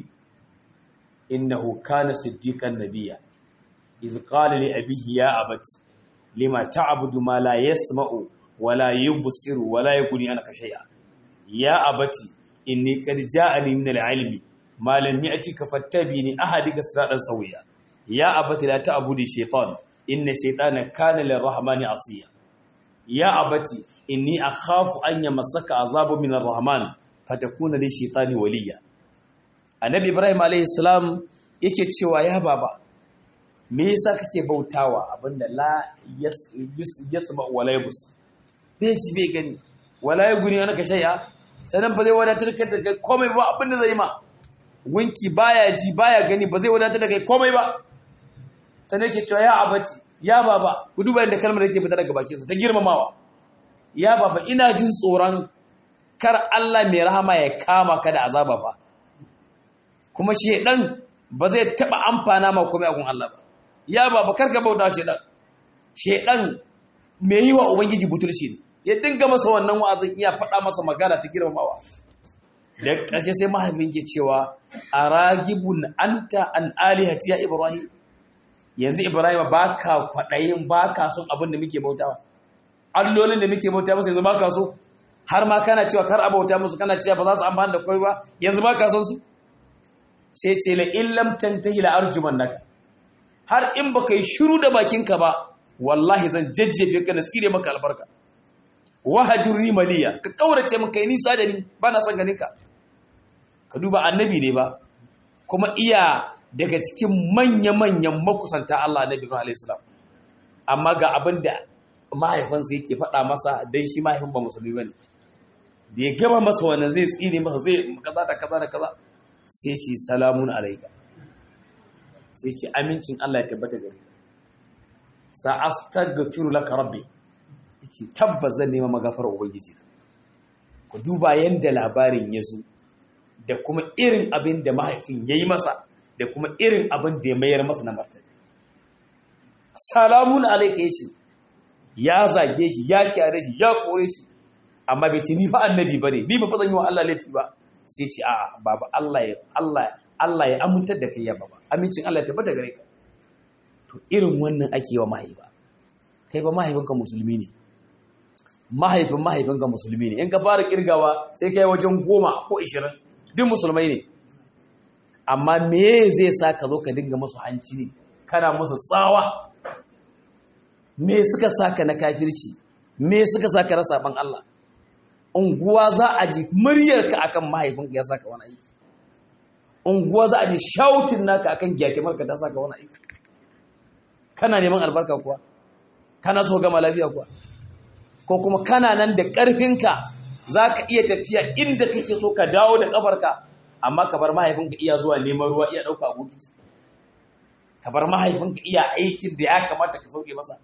innahu kana siddiqan nabiyya iz qala li abihi ya abati lima ta'budu ma la yasma'u wa la yubsiru wa la yughni anka shay'a ya abati inni qad ja'ani min al-'ilmi ma lam ya'tika fattabini ahadika siratan sawiya ya abati la ta'budu shaytan inna shaytana kana lir-rahmani 'asiya ya abati inni akhafu an yamassaka azabu min ar-rahman fatakuna lish-shaytani waliya annabi ibrahim alayhi salam yake cewa ya baba me yasa kake bautawa abinda la yasma wala yabus bai ji bai gani wala yaguni anaka shay'a sanan ba zai wadatar ka da kai komai ba abinda zai ma winki baya ji baya gani ba zai wadatar da kai komai ba sanan yake cewa ya abati ya baba ku duba inda kalmar yake fita daga bakin sa ta girmamawa ya baba ina jin tsoron kar Allah mai rahama ya kama ka da azaba ba kuma shedan ba zai taba amfana ma komai a gun Allah ba ya baba karka bauta shedan shedan me yi wa ubangiji butulci ne ya dinga masa wannan wa'azin iya faɗa masa magana ta girmamawa da ƙarshe sai mahaifin ke cewa aragibun anta an alihati ya ibrahim yanzu ibrahim baka kwaɗayin baka son abin da muke bautawa allolin da muke bauta masa yanzu baka so har ma kana cewa kar a bauta musu kana cewa ba za su amfani da kai ba yanzu baka son su sai ce la illam tantahi la arjuman naka har in baka yi shiru da bakinka ba wallahi zan jajjefe ka na tsire maka albarka wahajurni maliya ka kaurace min kai nisa da ni ba na son ganin ka ka duba annabi ne ba kuma iya daga cikin manya-manyan makusanta Allah annabi Ibrahim alayhi salam amma ga abin da mahaifinsa yake faɗa masa dan shi mahaifin ba musulmi bane da ya gama masa wannan zai tsine masa zai kaza da kaza da kaza sai ce salamun alaika sai ce amincin Allah ya tabbata gare ka sa astaghfiru laka rabbi yace tabbas zan nema magafar ubangiji ku duba yanda labarin ya zo da kuma irin abin da mahaifin yayi masa da kuma irin abin da ya mayar masa na martani salamun alaika yace ya zage shi ya kyare shi ya kore shi amma bai ce ni fa annabi bane ni ba fa zan yi wa Allah laifi ba sai ce a'a baba Allah ya Allah Allah ya amintar da kai ya baba amincin Allah ya tabbata gare ka to irin wannan ake wa mahaifa kai ba mahaifinka musulmi ne mahaifin mahaifinka musulmi ne in ka fara kirgawa sai kai wajen goma ko ishirin duk musulmai ne amma me zai sa ka zo ka dinga musu hanci ne kana musu tsawa me suka saka na kafirci me suka saka rasa ban Allah unguwa za a ji muryarka akan mahaifinka ya saka wani aiki unguwa za a ji shautin naka akan gyatimarka ta saka wani aiki kana neman albarka kuwa kana so gama lafiya kuwa ko kuma kana nan da ƙarfinka za ka iya tafiya inda kake so ka dawo da ƙafarka amma ka bar mahaifinka iya zuwa neman ruwa iya ɗauka abokiti ka bar mahaifinka iya aikin da ya kamata ka sauke masa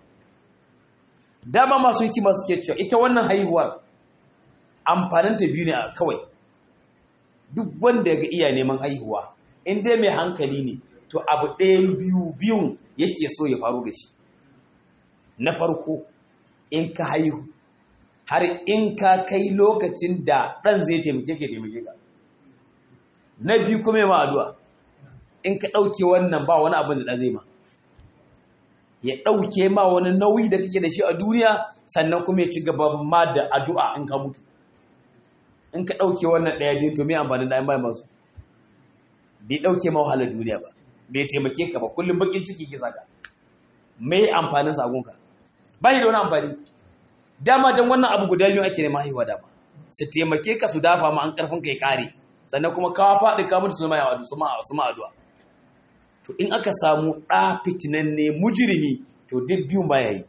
dama masu hikima suke cewa ita wannan haihuwar amfaninta biyu ne kawai duk wanda ga iya neman haihuwa in dai mai hankali ne to abu ɗayan biyu biyun yake so ya faru da shi na farko in ka haihu har in ka kai lokacin da ɗan zai taimake ka taimake ka na biyu kuma ma addu'a in ka ɗauke wannan ba wani abin da ɗan zai ma ya ɗauke ma wani nauyi da kake da shi a duniya sannan kuma ya ci gaba ma da addu'a in ka mutu in ka ɗauke wannan ɗaya biyu to me amfanin da an bai masu bai ɗauke ma wahalar duniya ba bai taimake ka ba kullum bakin ciki ke saka me amfanin sagonka ba da wani amfani dama don wannan abu guda biyu ake neman haihuwa dama su taimake ka su dafa ma an karfin kai kare sannan kuma kawa faɗi ka mutu su ma yawa su ma addu'a to in aka samu ɗa fitinanne mujirimi to duk biyun ba yayi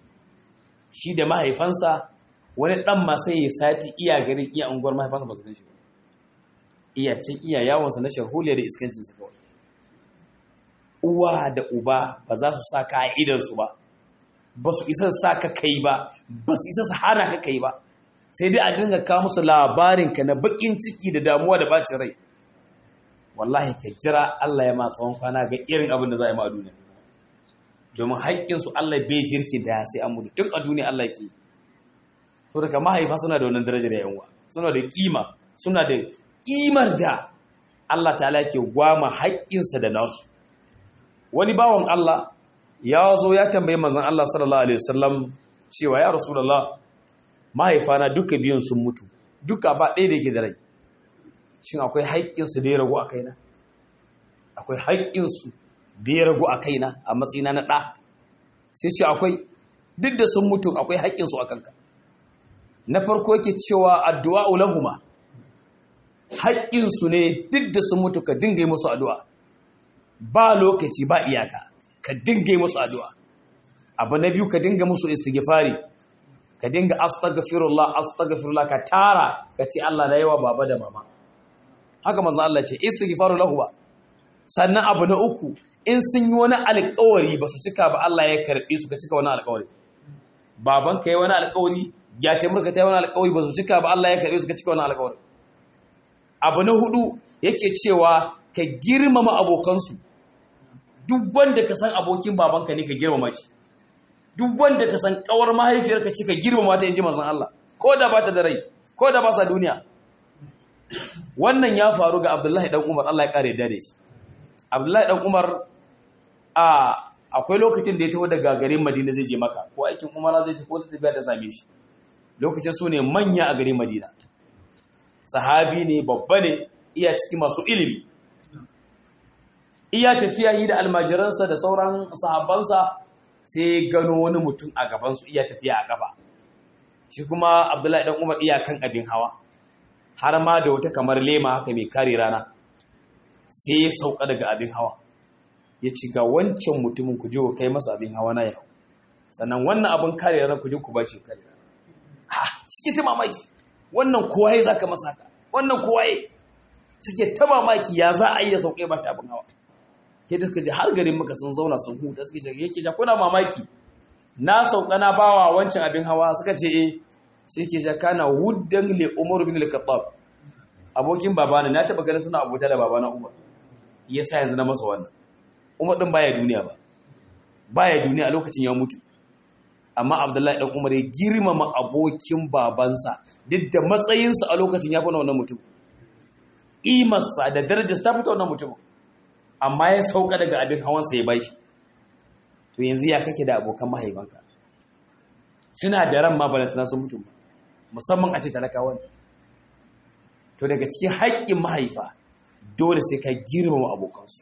shi da mahaifansa wani ɗan ma sai ya sati iya garin iya unguwar mahaifansa ba su gan shi ba iya can iya yawonsa na sharholiya da iskancinsa kawai uwa da uba ba za su sa ka'idarsu ba ba su isa sa ka kai ba ba su isa su hana ka kai ba sai dai a dinga kawo musu labarinka na bakin ciki da damuwa da bacin rai wallahi ka jira Allah ya ma tsawon kwana ga irin abin da za a yi ma a duniya domin haƙƙinsu Allah bai jirki da sai an mutu tun a duniya Allah ke so daga mahaifa suna da wannan darajar yayin suna da kima suna da kimar da Allah ta'ala ke gwama haƙƙinsa da nasu wani bawan Allah ya zo ya tambayi manzon Allah sallallahu alaihi wasallam cewa ya rasulullah mahaifana duka biyun sun mutu duka ba ɗaya da yake da rai shin akwai haƙƙinsu da ya ragu a kaina akwai haƙƙinsu da ya ragu a kaina a matsayina na ɗa sai ce akwai duk da sun mutu akwai haƙƙinsu a kanka na farko yake cewa addu'a lahuma haƙƙinsu ne duk da sun mutu ka dinga musu addu'a ba lokaci ba iyaka ka dinga musu addu'a abu na biyu ka dinga musu istighfari ka dinga astaghfirullah astaghfirullah ka tara ka ce Allah na yawa baba da mama haka manzo Allah ce istighfaru lahu ba sannan abu na uku in sun yi wani alƙawari ba su cika ba Allah ya karɓe su ka cika wani alƙawari baban ka yi wani alƙawari ya taimurka ta yi wani alƙawari ba su cika ba Allah ya karɓe su ka cika wani alƙawari abu na hudu yake cewa ka girmama abokansu duk wanda ka san abokin babanka ne ka girmama shi duk wanda ka san kawar mahaifiyarka ce ka girmama ta inji manzon Allah ko da ba ta da rai ko da ba sa duniya wannan ya faru ga Abdullahi dan Umar Allah ya kare da shi Abdullahi dan Umar a akwai lokacin da ya taho daga garin Madina zai je maka ko aikin Umara zai tafi ko tafiya ta same shi lokacin su ne manya a garin Madina sahabi ne babba ne iya ciki masu ilimi iya tafiya yi da almajiransa da sauran sahabbansa sai gano wani mutum a gabansu iya tafiya a gaba shi kuma abdullahi dan umar iya kan abin hawa har ma da wata kamar lema haka mai kare rana sai ya sauka daga abin hawa ya ci ga wancan mutumin ku je ku kai masa abin hawa na yau sannan wannan abin kare rana ku je ku ba shi kare rana ha suke ta mamaki wannan kowaye za ka masa haka wannan kowaye suke ta mamaki ya za a yi ya sauƙe ba ta abin hawa ke da suka ji har garin maka sun zauna sun huta suke ce yake ja kuna mamaki na sauka na bawa wancan abin hawa suka ce eh sai ke ja kana wuddan li umar bin al-khattab abokin babana na taba ganin suna abota da babana umar yasa yanzu na masa wannan umar din baya duniya ba baya duniya a lokacin ya mutu amma abdullahi dan umar ya girmama abokin babansa duk da matsayinsa a lokacin ya fi wannan mutum imarsa da darajarsa ta fita wannan mutum amma ya sauka daga abin hawansa ya bai to yanzu ya kake da abokan mahaifanka suna da ran ma balantana sun mutum musamman a ce talakawa ne to daga cikin haƙƙin mahaifa dole sai ka girmama abokansu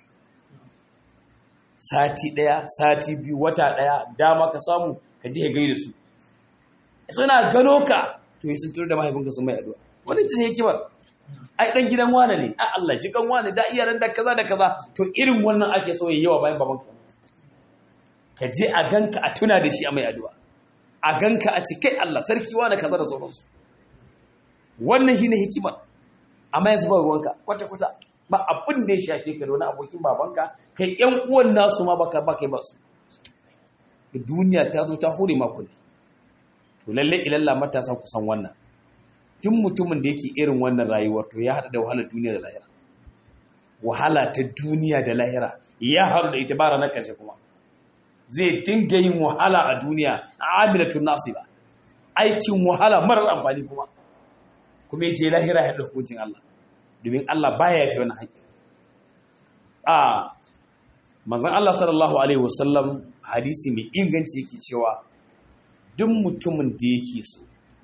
sati ɗaya sati biyu wata ɗaya dama ka samu ka je ka gaida su suna gano ka to yi sun turu da mahaifinka sun mai addu'a wani ce hikimar ai dan gidan wane ne a Allah ji kan wane da iyalan da kaza da kaza to irin wannan ake so yayi yawa bayan babanka ka je a ganka a tuna da shi a mai addu'a a ganka a cikai Allah sarki wane kaza da sauransu wannan shine hikimar amma yanzu ba ruwanka kwata kwata ba abin da ya shafe ka da wani abokin babanka kai yan uwan nasu ma baka ba kai ba su duniya ta zo ta hore maku ne to lalle ilalla matasa ku san wannan duk mutumin da yake irin wannan rayuwar to ya haɗa da wahalar duniya da lahira wahala ta duniya da lahira ya haɗu da ita ba ranar ƙarshe kuma zai dinga yin wahala a duniya a amilatun nasiba aikin wahala marar amfani kuma kuma ya je lahira ya ɗauki hukuncin Allah domin Allah baya yafi wani haƙƙi a manzon Allah sallallahu alaihi wasallam hadisi mai inganci yake cewa duk mutumin da yake so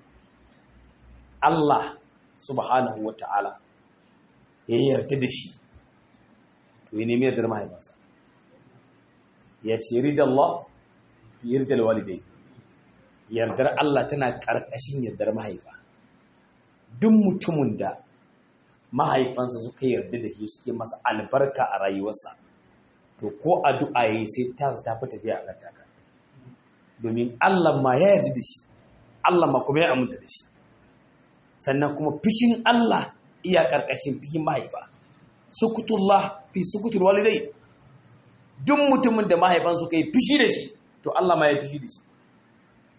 Allah subhanahu wa ta'ala ya yarda da shi to ya nemi yardar mahaifansa ya ce ridar Allah yardar walidai yardar Allah tana ƙarƙashin yardar mahaifa duk mutumin da mahaifansa suka yarda da shi suke masa albarka a rayuwarsa to ko addu'a yayi sai ta ta fi tafiya a kan domin Allah ma ya yarda da shi Allah ma kuma ya aminta da shi sannan kuma fishin Allah iya ƙarƙashin fishin mahaifa sukutullah fi sukutul walidai duk mutumin da mahaifan suka yi fishi da shi to Allah ma ya fishi da shi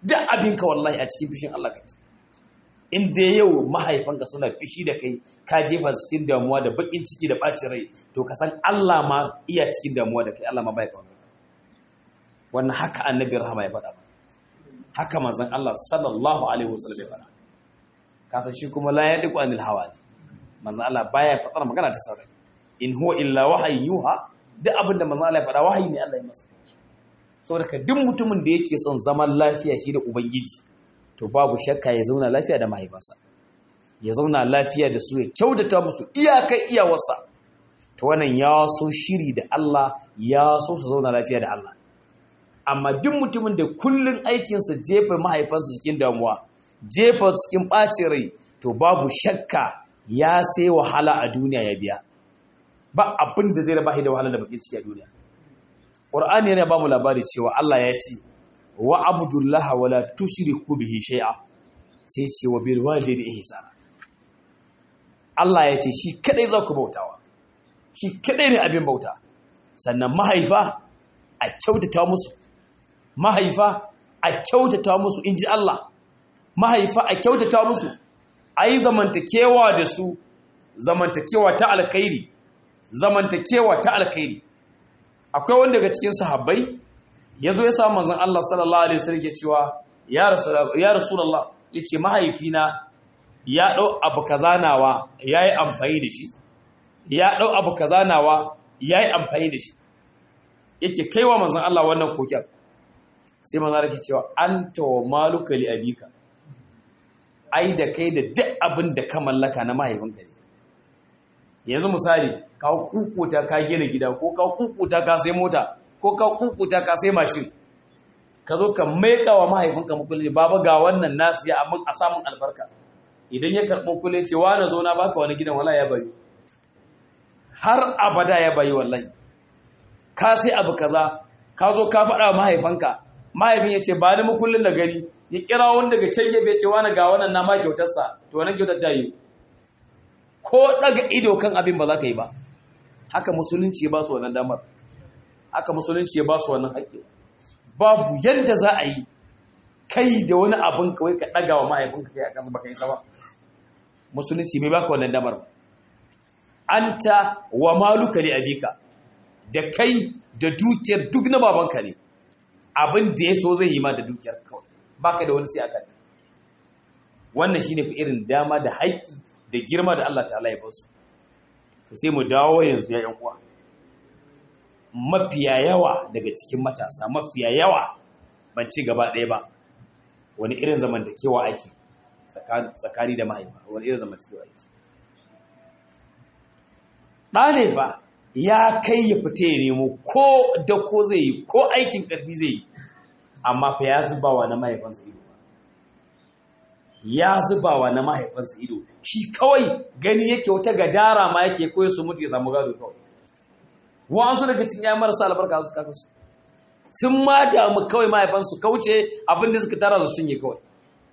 duk abinka wallahi a cikin fishin Allah kake in dai yau mahaifanka suna fishi da kai ka jefa cikin damuwa da bakin ciki da bacin rai to ka san Allah ma iya cikin damuwa da kai Allah ma bai kawo wannan haka annabi rahama ya faɗa haka manzon Allah sallallahu alaihi wasallam ya faɗa ka san shi kuma la yadiqu anil hawa ne manzon Allah baya faɗar magana ta sarai in huwa illa wahyin yuha duk abin da manzon Allah ya faɗa wahayi ne Allah ya masa saboda ka duk mutumin da yake son zaman lafiya shi da ubangiji to babu shakka ya zauna lafiya da mahaifansa ya zauna lafiya da su ya kyautata musu iyakai iyawarsa to wannan ya so shiri da Allah ya so su zauna lafiya da Allah amma duk mutumin da kullun aikinsa jefa mahaifansa cikin damuwa jefa cikin ɓacin rai to babu shakka ya sai wahala a duniya ya biya ba abin da zai raba da wahala da bakin ciki a duniya Qur'ani yana ba mu labari cewa Allah ya ce wa abdullaha wala tushriku bihi shay'a sai ce wa bil walidayni ihsana Allah ya ce shi kadai za ku bautawa shi kadai ne abin bauta sannan mahaifa a kyautata musu mahaifa a kyautata musu inji Allah mahaifa a kyautata musu ayi zamantakewa da su zamantakewa ta alkhairi zamantakewa ta alkhairi akwai wanda daga cikin sahabbai ya zo ya samu manzon Allah sallallahu alaihi wasallam ke cewa ya rasulullah yace mahaifina ya dau abu kaza nawa yayi amfani da shi ya dau abu kaza nawa yayi amfani da shi yake kaiwa manzon Allah wannan koken sai manzon Allah ke cewa anta wa maluka li abika ai da kai da duk abin da ka mallaka na mahaifinka ne yanzu misali ka kukuta ka gina gida ko ka kukuta ka sai mota ko ka kukuta ka sai mashin ka zo ka maika wa mahaifinka mukulli baba ga wannan nasu ya amin a samun albarka idan ya karɓo kule ce na zo na baka wani gidan wala ya bari har abada ya bayi wallahi ka sai abu kaza ka zo ka faɗa wa mahaifanka mahaifin ya ce ba ni mukullin da gani ya kira wani daga can gefe ce wani ga wannan na ma kyautarsa to wannan kyautar ta yi ko daga ido kan abin ba za ka yi ba haka musulunci ya ba su wannan damar haka musulunci ya ba su wannan haƙƙi babu yadda za a yi kai da wani abin kawai ka ɗaga wa mahaifinka kai a kansa baka yi sama musulunci bai baka wannan damar ba anta wa maluka li abika da kai da dukiyar duk na babanka ne abin da ya so zai yi ma da dukiyar kawai baka da wani sai aka wannan shine fi irin dama da haƙƙi da girma da Allah ta'ala ya basu to sai mu dawo yanzu ya yan uwa mafiya yawa daga cikin matasa mafiya yawa ban ci gaba ɗaya ba wani irin zamantakewa ake tsakani da mahaifa wani irin zamantakewa ake ɗane fa ya kai ya fita ya nemo ko da ko zai yi ko aikin ƙarfi zai yi amma fa ya zubawa na mahaifansa ido ya zubawa na mahaifansa ido shi kawai gani yake wata gadara ma yake koyi su mutu ya samu gado kawai wa'ansu daga cikin ya marasa albarka su kaka su sun ma damu kawai mahaifansu kauce abin da suka tara da sun yi kawai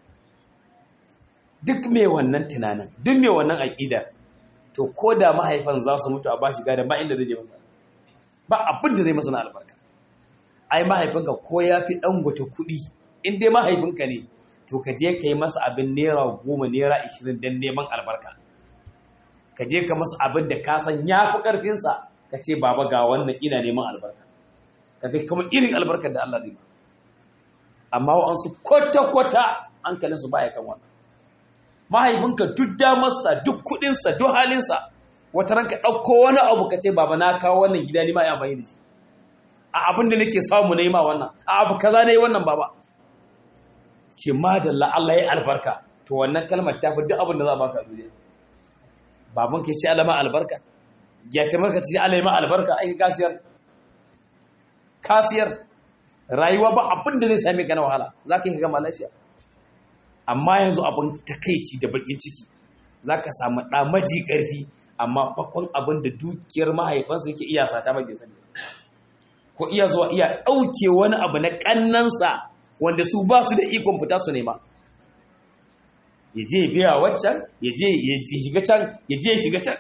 duk mai wannan tunanin duk mai wannan aƙida to ko da mahaifan za su mutu a ba shi gadon ba inda zai je masa ba abin da zai masa na albarka ai mahaifinka ko ya fi ɗan gwata kuɗi in dai mahaifinka ne to ka je ka yi masa abin naira goma naira ashirin don neman albarka ka je ka masa abin da ka san ya fi ƙarfinsa ka ce baba ga wannan ina neman albarka ka kai kuma irin albarkar da Allah zai ba amma wa'ansu kwata-kwata hankalinsu baya kan wannan mahaifinka duk damarsa duk kuɗinsa duk halinsa wata ranka ɗauko wani abu ka ce baba na kawo wannan gida ni ma ya amfani da shi a abin da nake samu na yi ma wannan a abu kaza na yi wannan baba ce madalla Allah ya albarka to wannan kalmar ta fi duk abin da za a baka a duniya baban ka ce alama albarka ya kamar ka ce alama albarka ai kasiyar kasiyar rayuwa ba abin da zai same ka na wahala za ka yi gama lafiya amma yanzu abin takaici da bakin ciki za ka samu ɗa maji ƙarfi amma bakon abin da dukiyar mahaifansa yake iya sata mai sani ko iya zuwa iya ɗauke wani abu na ƙannansa wanda su ba su da ikon fita su nema ya je biya waccan ya je ya shiga can ya je ya shiga can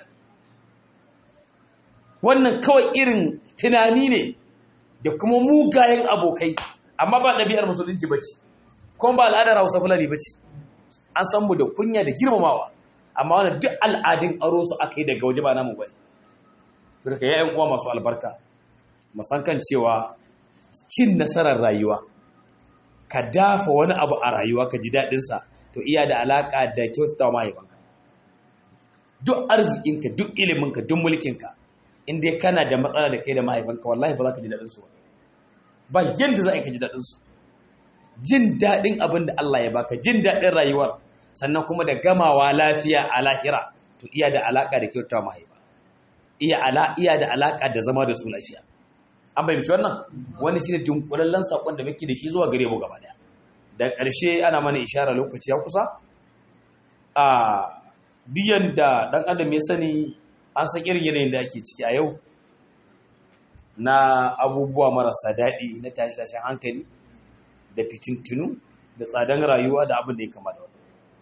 wannan kawai irin tunani ne da kuma mugayen abokai amma ba ɗabi'ar musulunci ba ce kuma ba al'adar hausa fulani ba ce an san mu da kunya da girmamawa amma wannan duk al'adun aro su aka yi daga waje ba namu bane to daga yayin uwa masu albarka mu san kan cewa cin nasarar rayuwa ka dafa wani abu a rayuwa ka ji daɗin sa to iya da alaka da kyautatawa mahaifanka duk arzikinka duk iliminka duk mulkinka in dai kana da matsala da kai da mahaifanka wallahi ba za ka ji daɗin su ba yanda za a ka ji daɗin su jin daɗin abin da Allah ya baka jin daɗin rayuwar sannan kuma da gamawa lafiya a lahira to iya da alaka da kyauta mahaifa iya ala iya da alaka da zama da su lafiya an fahimci wannan wani shine dunkulallen sakon da muke da shi zuwa gare mu gaba daya da ƙarshe ana mana ishara lokaci ya kusa a diyan da dan adam ya sani an san irin yanayin da ake ciki a yau na abubuwa marasa daɗi na tashi-tashin hankali da fitintunu da tsadan rayuwa da abin da ya kama da wani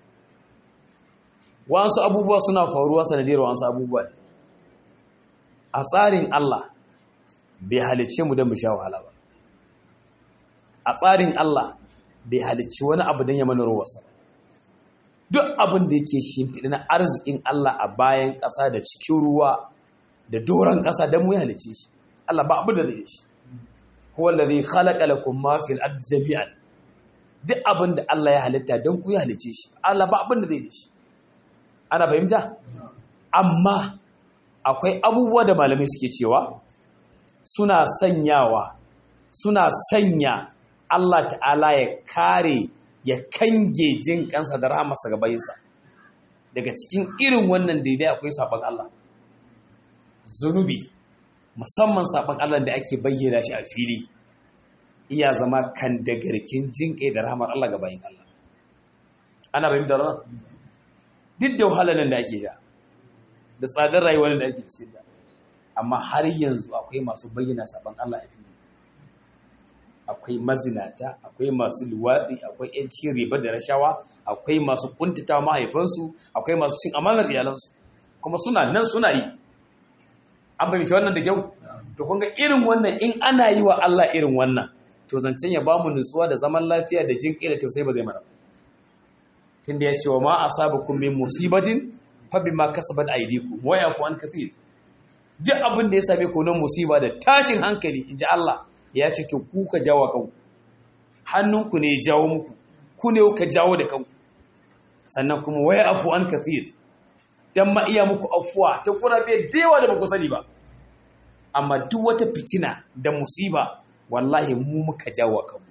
wasu abubuwa suna faruwa sanadiyar wasu abubuwa ne a tsarin Allah bai halicce mu don mu sha wahala ba a tsarin Allah bai halicci wani abu don ya mana ruwarsa duk abin da yake shimfiɗi na arzikin Allah a bayan ƙasa da cikin ruwa da doron ƙasa don mu ya halicce shi Allah ba abu da zai shi huwa allazi khalaqa lakum ma fil ardi jami'an duk abin da Allah ya halitta don ku ya halicce shi Allah ba abin da zai shi ana fahimta amma akwai abubuwa da malamai suke cewa suna sanyawa suna sanya Allah ta'ala ya kare ya kange jin kansa da rahamarsa ga bayinsa daga cikin irin wannan daidai akwai sabon Allah zunubi musamman sabon Allah da ake bayyana shi a fili iya zama kan da garkin jin kai da rahamar Allah ga bayin Allah ana bayin da ran duk da wahalar da ake da da tsadar rayuwar da ake cikin da amma har yanzu akwai masu bayyana sabon Allah a fili akwai mazinata akwai masu luwaɗi akwai yancin riba da rashawa akwai masu kuntata mahaifansu akwai masu cin amanar iyalansu kuma suna nan suna yi an fahimci wannan da kyau to kun ga irin wannan in ana yi wa Allah irin wannan to zancen ya bamu nutsuwa da zaman lafiya da jin da tausayi ba zai mana tunda ya ce wa ma asabakum min musibatin fa bima kasabat aydikum wa yafu an kathir duk abin da ya same ku na musiba da tashin hankali inji Allah ya ce to ku ka jawo kanku hannunku ne ya jawo muku ku ne ka jawo da kanku sannan kuma waya afu an kathir dan ma iya muku afuwa ta kurabe da yawa da ba ku sani ba amma duk wata fitina da musiba wallahi mu muka jawo kanmu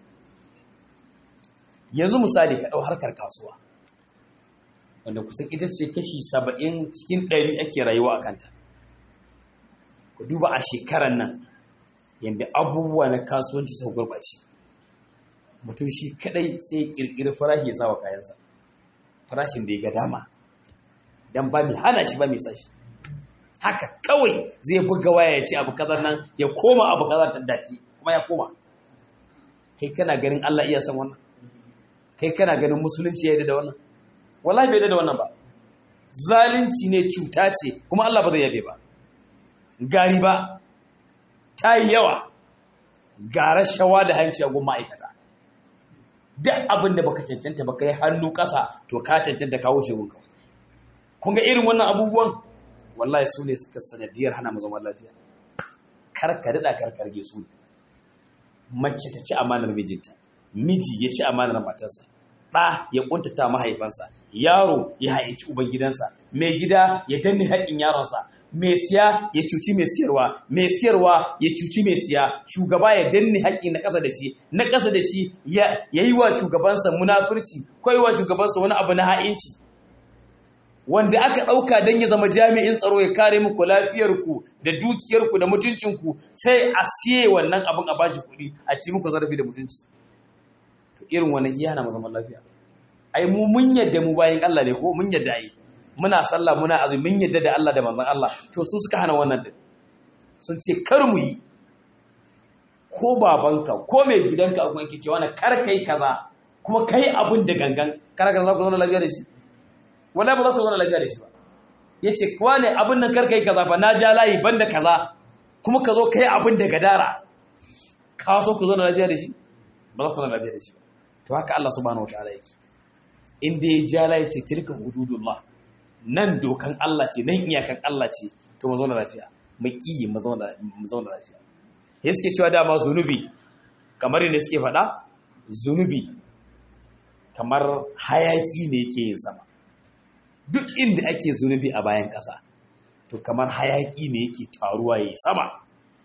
yanzu misali ka dau harkar kasuwa wanda kusan ita ce kashi saba'in cikin ɗari ake rayuwa a kanta ku duba a shekarar nan yadda abubuwa na kasuwanci sau gurɓace mutum shi kadai sai kirkiri farashi ya sawa kayansa farashin da ya ga dama don ba mai hana shi ba mai sashi haka kawai zai buga waya ya ce abu kazar nan ya koma abu kazar ta daki kuma ya koma kai kana ganin Allah iya san wannan kai kana ganin musulunci ya yi da wannan wallahi bai da wannan ba zalunci ne cuta ce kuma Allah ba zai yabe ba gari ba ta yi yawa ga rashawa da hanci a gun ma'aikata duk abin da baka cancanta baka yi hannu ƙasa to ka cancanta kawo ce gunka kun ga irin wannan abubuwan wallahi su ne suka sanadiyar hana mu zaman lafiya kar ka daɗa karkarge su mace ta ci amanar mijinta miji ya ci amanar matarsa ɗa ya ƙuntata mahaifansa yaro ya haici ubangidansa mai gida ya danne haƙƙin yaronsa mai siya ya cuci mai siyarwa mai siyarwa ya cuci mai siya shugaba ya danne haƙƙi na ƙasa da shi na ƙasa da shi ya yi wa shugabansa munafurci ko yi wa shugabansa wani abu na ha'inci wanda aka ɗauka don ya zama jami'in tsaro ya kare muku lafiyarku da dukiyarku da mutuncinku sai a siye wannan abin a bashi kuɗi a ci muku zarafi da mutunci to irin wannan iya hana mu zaman lafiya ai mu mun yadda mu bayan Allah ne ko mun yadda ai muna sallah muna azumi mun yadda da Allah da manzon Allah to su suka hana wannan din sun ce kar mu yi ko babanka ko mai gidanka akwai yake cewa na kar kai kaza kuma kai abun da gangan kar ka za ku zauna lafiya da shi wala ba za ku zauna lafiya da shi ba yace kuwa ne abun nan kar kai kaza fa na ja layi banda kaza kuma ka zo kai abun da gadara ka so ku zauna lafiya da shi ba za ku zauna lafiya da shi ba to haka Allah subhanahu wataala yake in da ya jala ya ce tilka hududullah nan dokan Allah ce nan iyakan Allah ce to mu zauna lafiya mu ƙi mu zauna lafiya ya suke cewa dama zunubi kamar yadda suke faɗa zunubi kamar hayaƙi ne yake yin sama duk inda ake zunubi a bayan ƙasa to kamar hayaƙi ne yake taruwa ya yi sama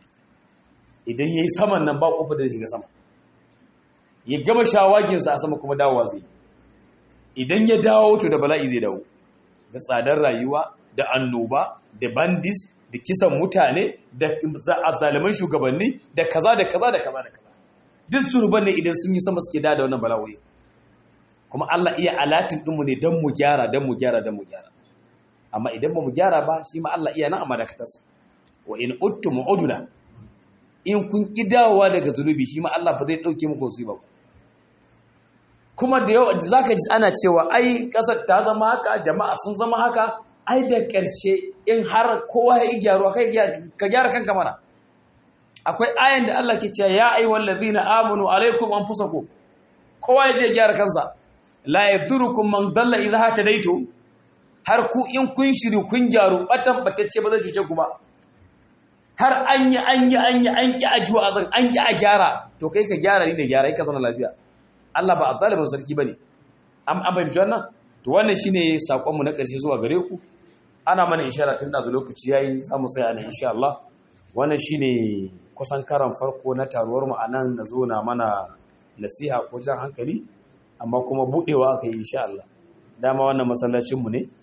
idan ya yi saman nan ba ƙofa da shiga sama ya gama shawaginsa a sama kuma dawowa zai idan ya dawo to da bala'i zai dawo da tsadar rayuwa da annoba da bandis da kisan mutane da zaliman shugabanni da kaza da kaza da kaza da kaza duk zurban ne idan sun yi sama suke da da wannan bala'o'i kuma Allah iya alatin dinmu ne don mu gyara don mu gyara don mu gyara amma idan ba mu gyara ba shi ma Allah iya nan a madakatarsa wa in uttum uduna in kun ki dawowa daga zunubi shi ma Allah ba zai dauke muku su ba kuma da yau zaka ji ana cewa ai kasar ta zama haka jama'a sun zama haka ai da ƙarshe in har kowa ya gyaruwa kai ka gyara kanka mana akwai ayan da Allah ke cewa ya ayyuhal ladina amanu alaikum anfusakum kowa ya je gyara kansa la yadurukum man dalla idza hatadaitu har ku in kun shiri kun gyaru batan batacce ba zai cuce ku ba har an yi an yi an yi an ki ajuwa azan an ki a gyara to kai ka gyara ni da gyara ka zama lafiya Allah ba azzalimin sarki bane am an bayyana wannan to wannan shine sakon mu na ƙarshe zuwa gare ku ana mana ishara tun dazu lokaci yayi za mu tsaya nan insha Allah wannan shine kusan karan farko na taruwar mu anan na zo na mana nasiha ko jan hankali amma kuma budewa aka yi insha Allah dama wannan masallacin mu ne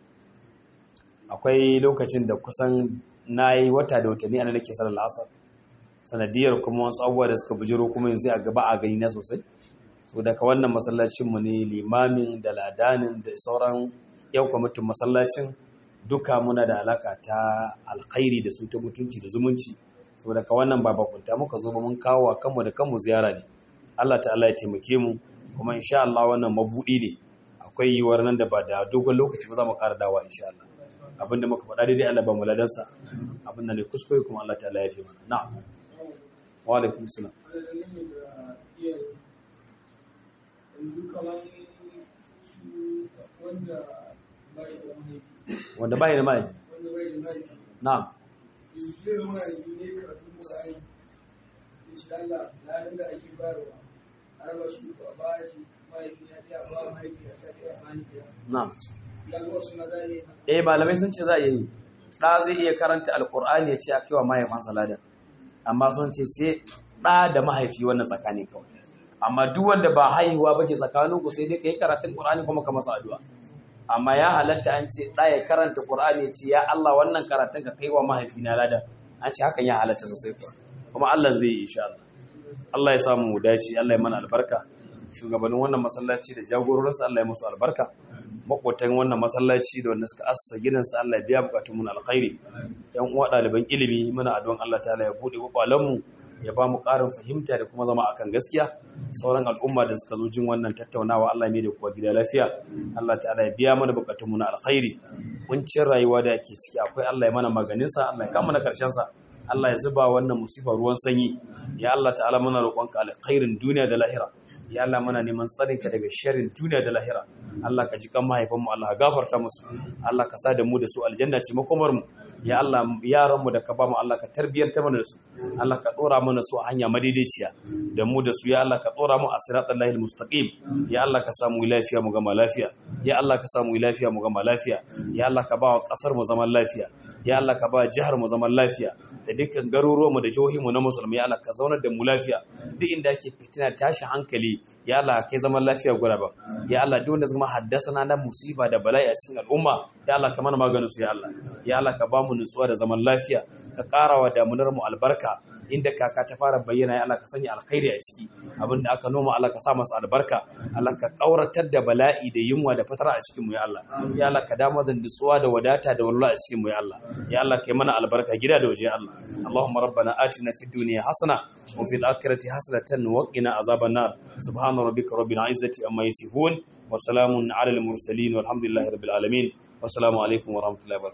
akwai lokacin da kusan nayi wata da watanni ana nake sallar asar sanadiyar kuma wasu abubuwa da suka bujiro kuma yanzu a gaba a gani na sosai so daga wannan masallacin mu ne limamin da ladanin da sauran yau kwamitin masallacin duka muna da alaka ta alkhairi da su ta mutunci da zumunci saboda ka wannan ba bakunta muka zo ba mun kawo wa kanmu da kanmu ziyara ne Allah ta'ala ya taimake mu kuma insha Allah wannan mabudi ne akwai yiwuwar nan da ba da dogon lokaci ba za mu ƙara dawa insha Allah abinda muka faɗa daidai Allah ba mu ladansa abinda ne kuskure kuma Allah ta'ala ya fi mana na'am wa alaikum salam wanda bai da mai na'am na'am eh malamai sun ce za a yi ɗa zai iya karanta alƙur'ani ya ce a kaiwa mahaifansa ladan amma sun ce sai ɗa da mahaifi wannan tsakani kawai amma duk wanda ba haihuwa bace tsakaninku sai dai kai karatun Qur'ani kuma ka masa addu'a amma ya halatta an ce da ya karanta Qur'ani ya ce ya Allah wannan karatun ka kaiwa mahaifina lada an ce hakan ya halatta sosai kuwa kuma Allah zai yi insha Allah Allah ya samu mu dace Allah ya mana albarka shugabannin wannan masallaci da jagororinsa Allah ya musu albarka makwatan wannan masallaci da wanda suka assa gidansa Allah ya biya bukatun mu alkhairi yan uwa ɗaliban ilimi muna addu'an Allah ta'ala ya bude kwakwalen mu ya ba mu ƙarin fahimta da kuma zama akan gaskiya sauran al'umma da suka zo jin wannan tattaunawa Allah ne da kuwa gida lafiya Allah ta'ala ya biya mana bukatunmu na alkhairi kuncin rayuwa da yake ciki akwai Allah ya mana maganinsa Allah ya kama na karshen sa Allah ya zuba wannan musifa ruwan sanyi ya Allah ta'ala muna roƙonka alkhairin duniya da lahira ya Allah muna neman tsarinka daga sharrin duniya da lahira Allah ka ji kan mahaifanmu Allah ka gafarta musu Allah ka sa da mu da su aljanna ce makomar mu ya Allah yaranmu da ka ba mu Allah ka tarbiyyanta mana da su Allah ka dora mana su a hanya madaidaiciya da mu da su ya Allah ka dora mu a siratal lahil mustaqim ya Allah ka samu lafiya mu gama lafiya ya Allah ka samu lafiya mu gama lafiya ya Allah ka ba wa kasar mu zaman lafiya ya Allah ka ba jihar mu zaman lafiya da dukkan garuruwan mu da jihohin mu na musulmi ya Allah ka zaunar da mu lafiya duk inda ake fitina tashi hankali ya Allah kai zaman lafiya guraba ya Allah duk wanda zama haddasa na musiba da bala'i a cikin al'umma ya Allah ka mana maganin su ya Allah ya Allah ka ba mu nutsuwa da zaman lafiya ka karawa damunar mu albarka inda kaka ta fara bayyana ya Allah ka sanya alkhairi a ciki abinda aka noma Allah ka sa masa albarka Allah ka kauratar da bala'i da yunwa da fatara a cikin mu ya Allah ya Allah ka dama da nutsuwa da wadata da walwala a cikin mu ya Allah ya Allah kai mana albarka gida da waje ya Allah Allahumma rabbana atina fid dunya hasana wa fil akhirati hasanatan wa qina azaban nar subhana rabbika rabbil izzati amma yasifun wa salamun ala al mursalin walhamdulillahi rabbil alamin wassalamu alaikum wa rahmatullahi wa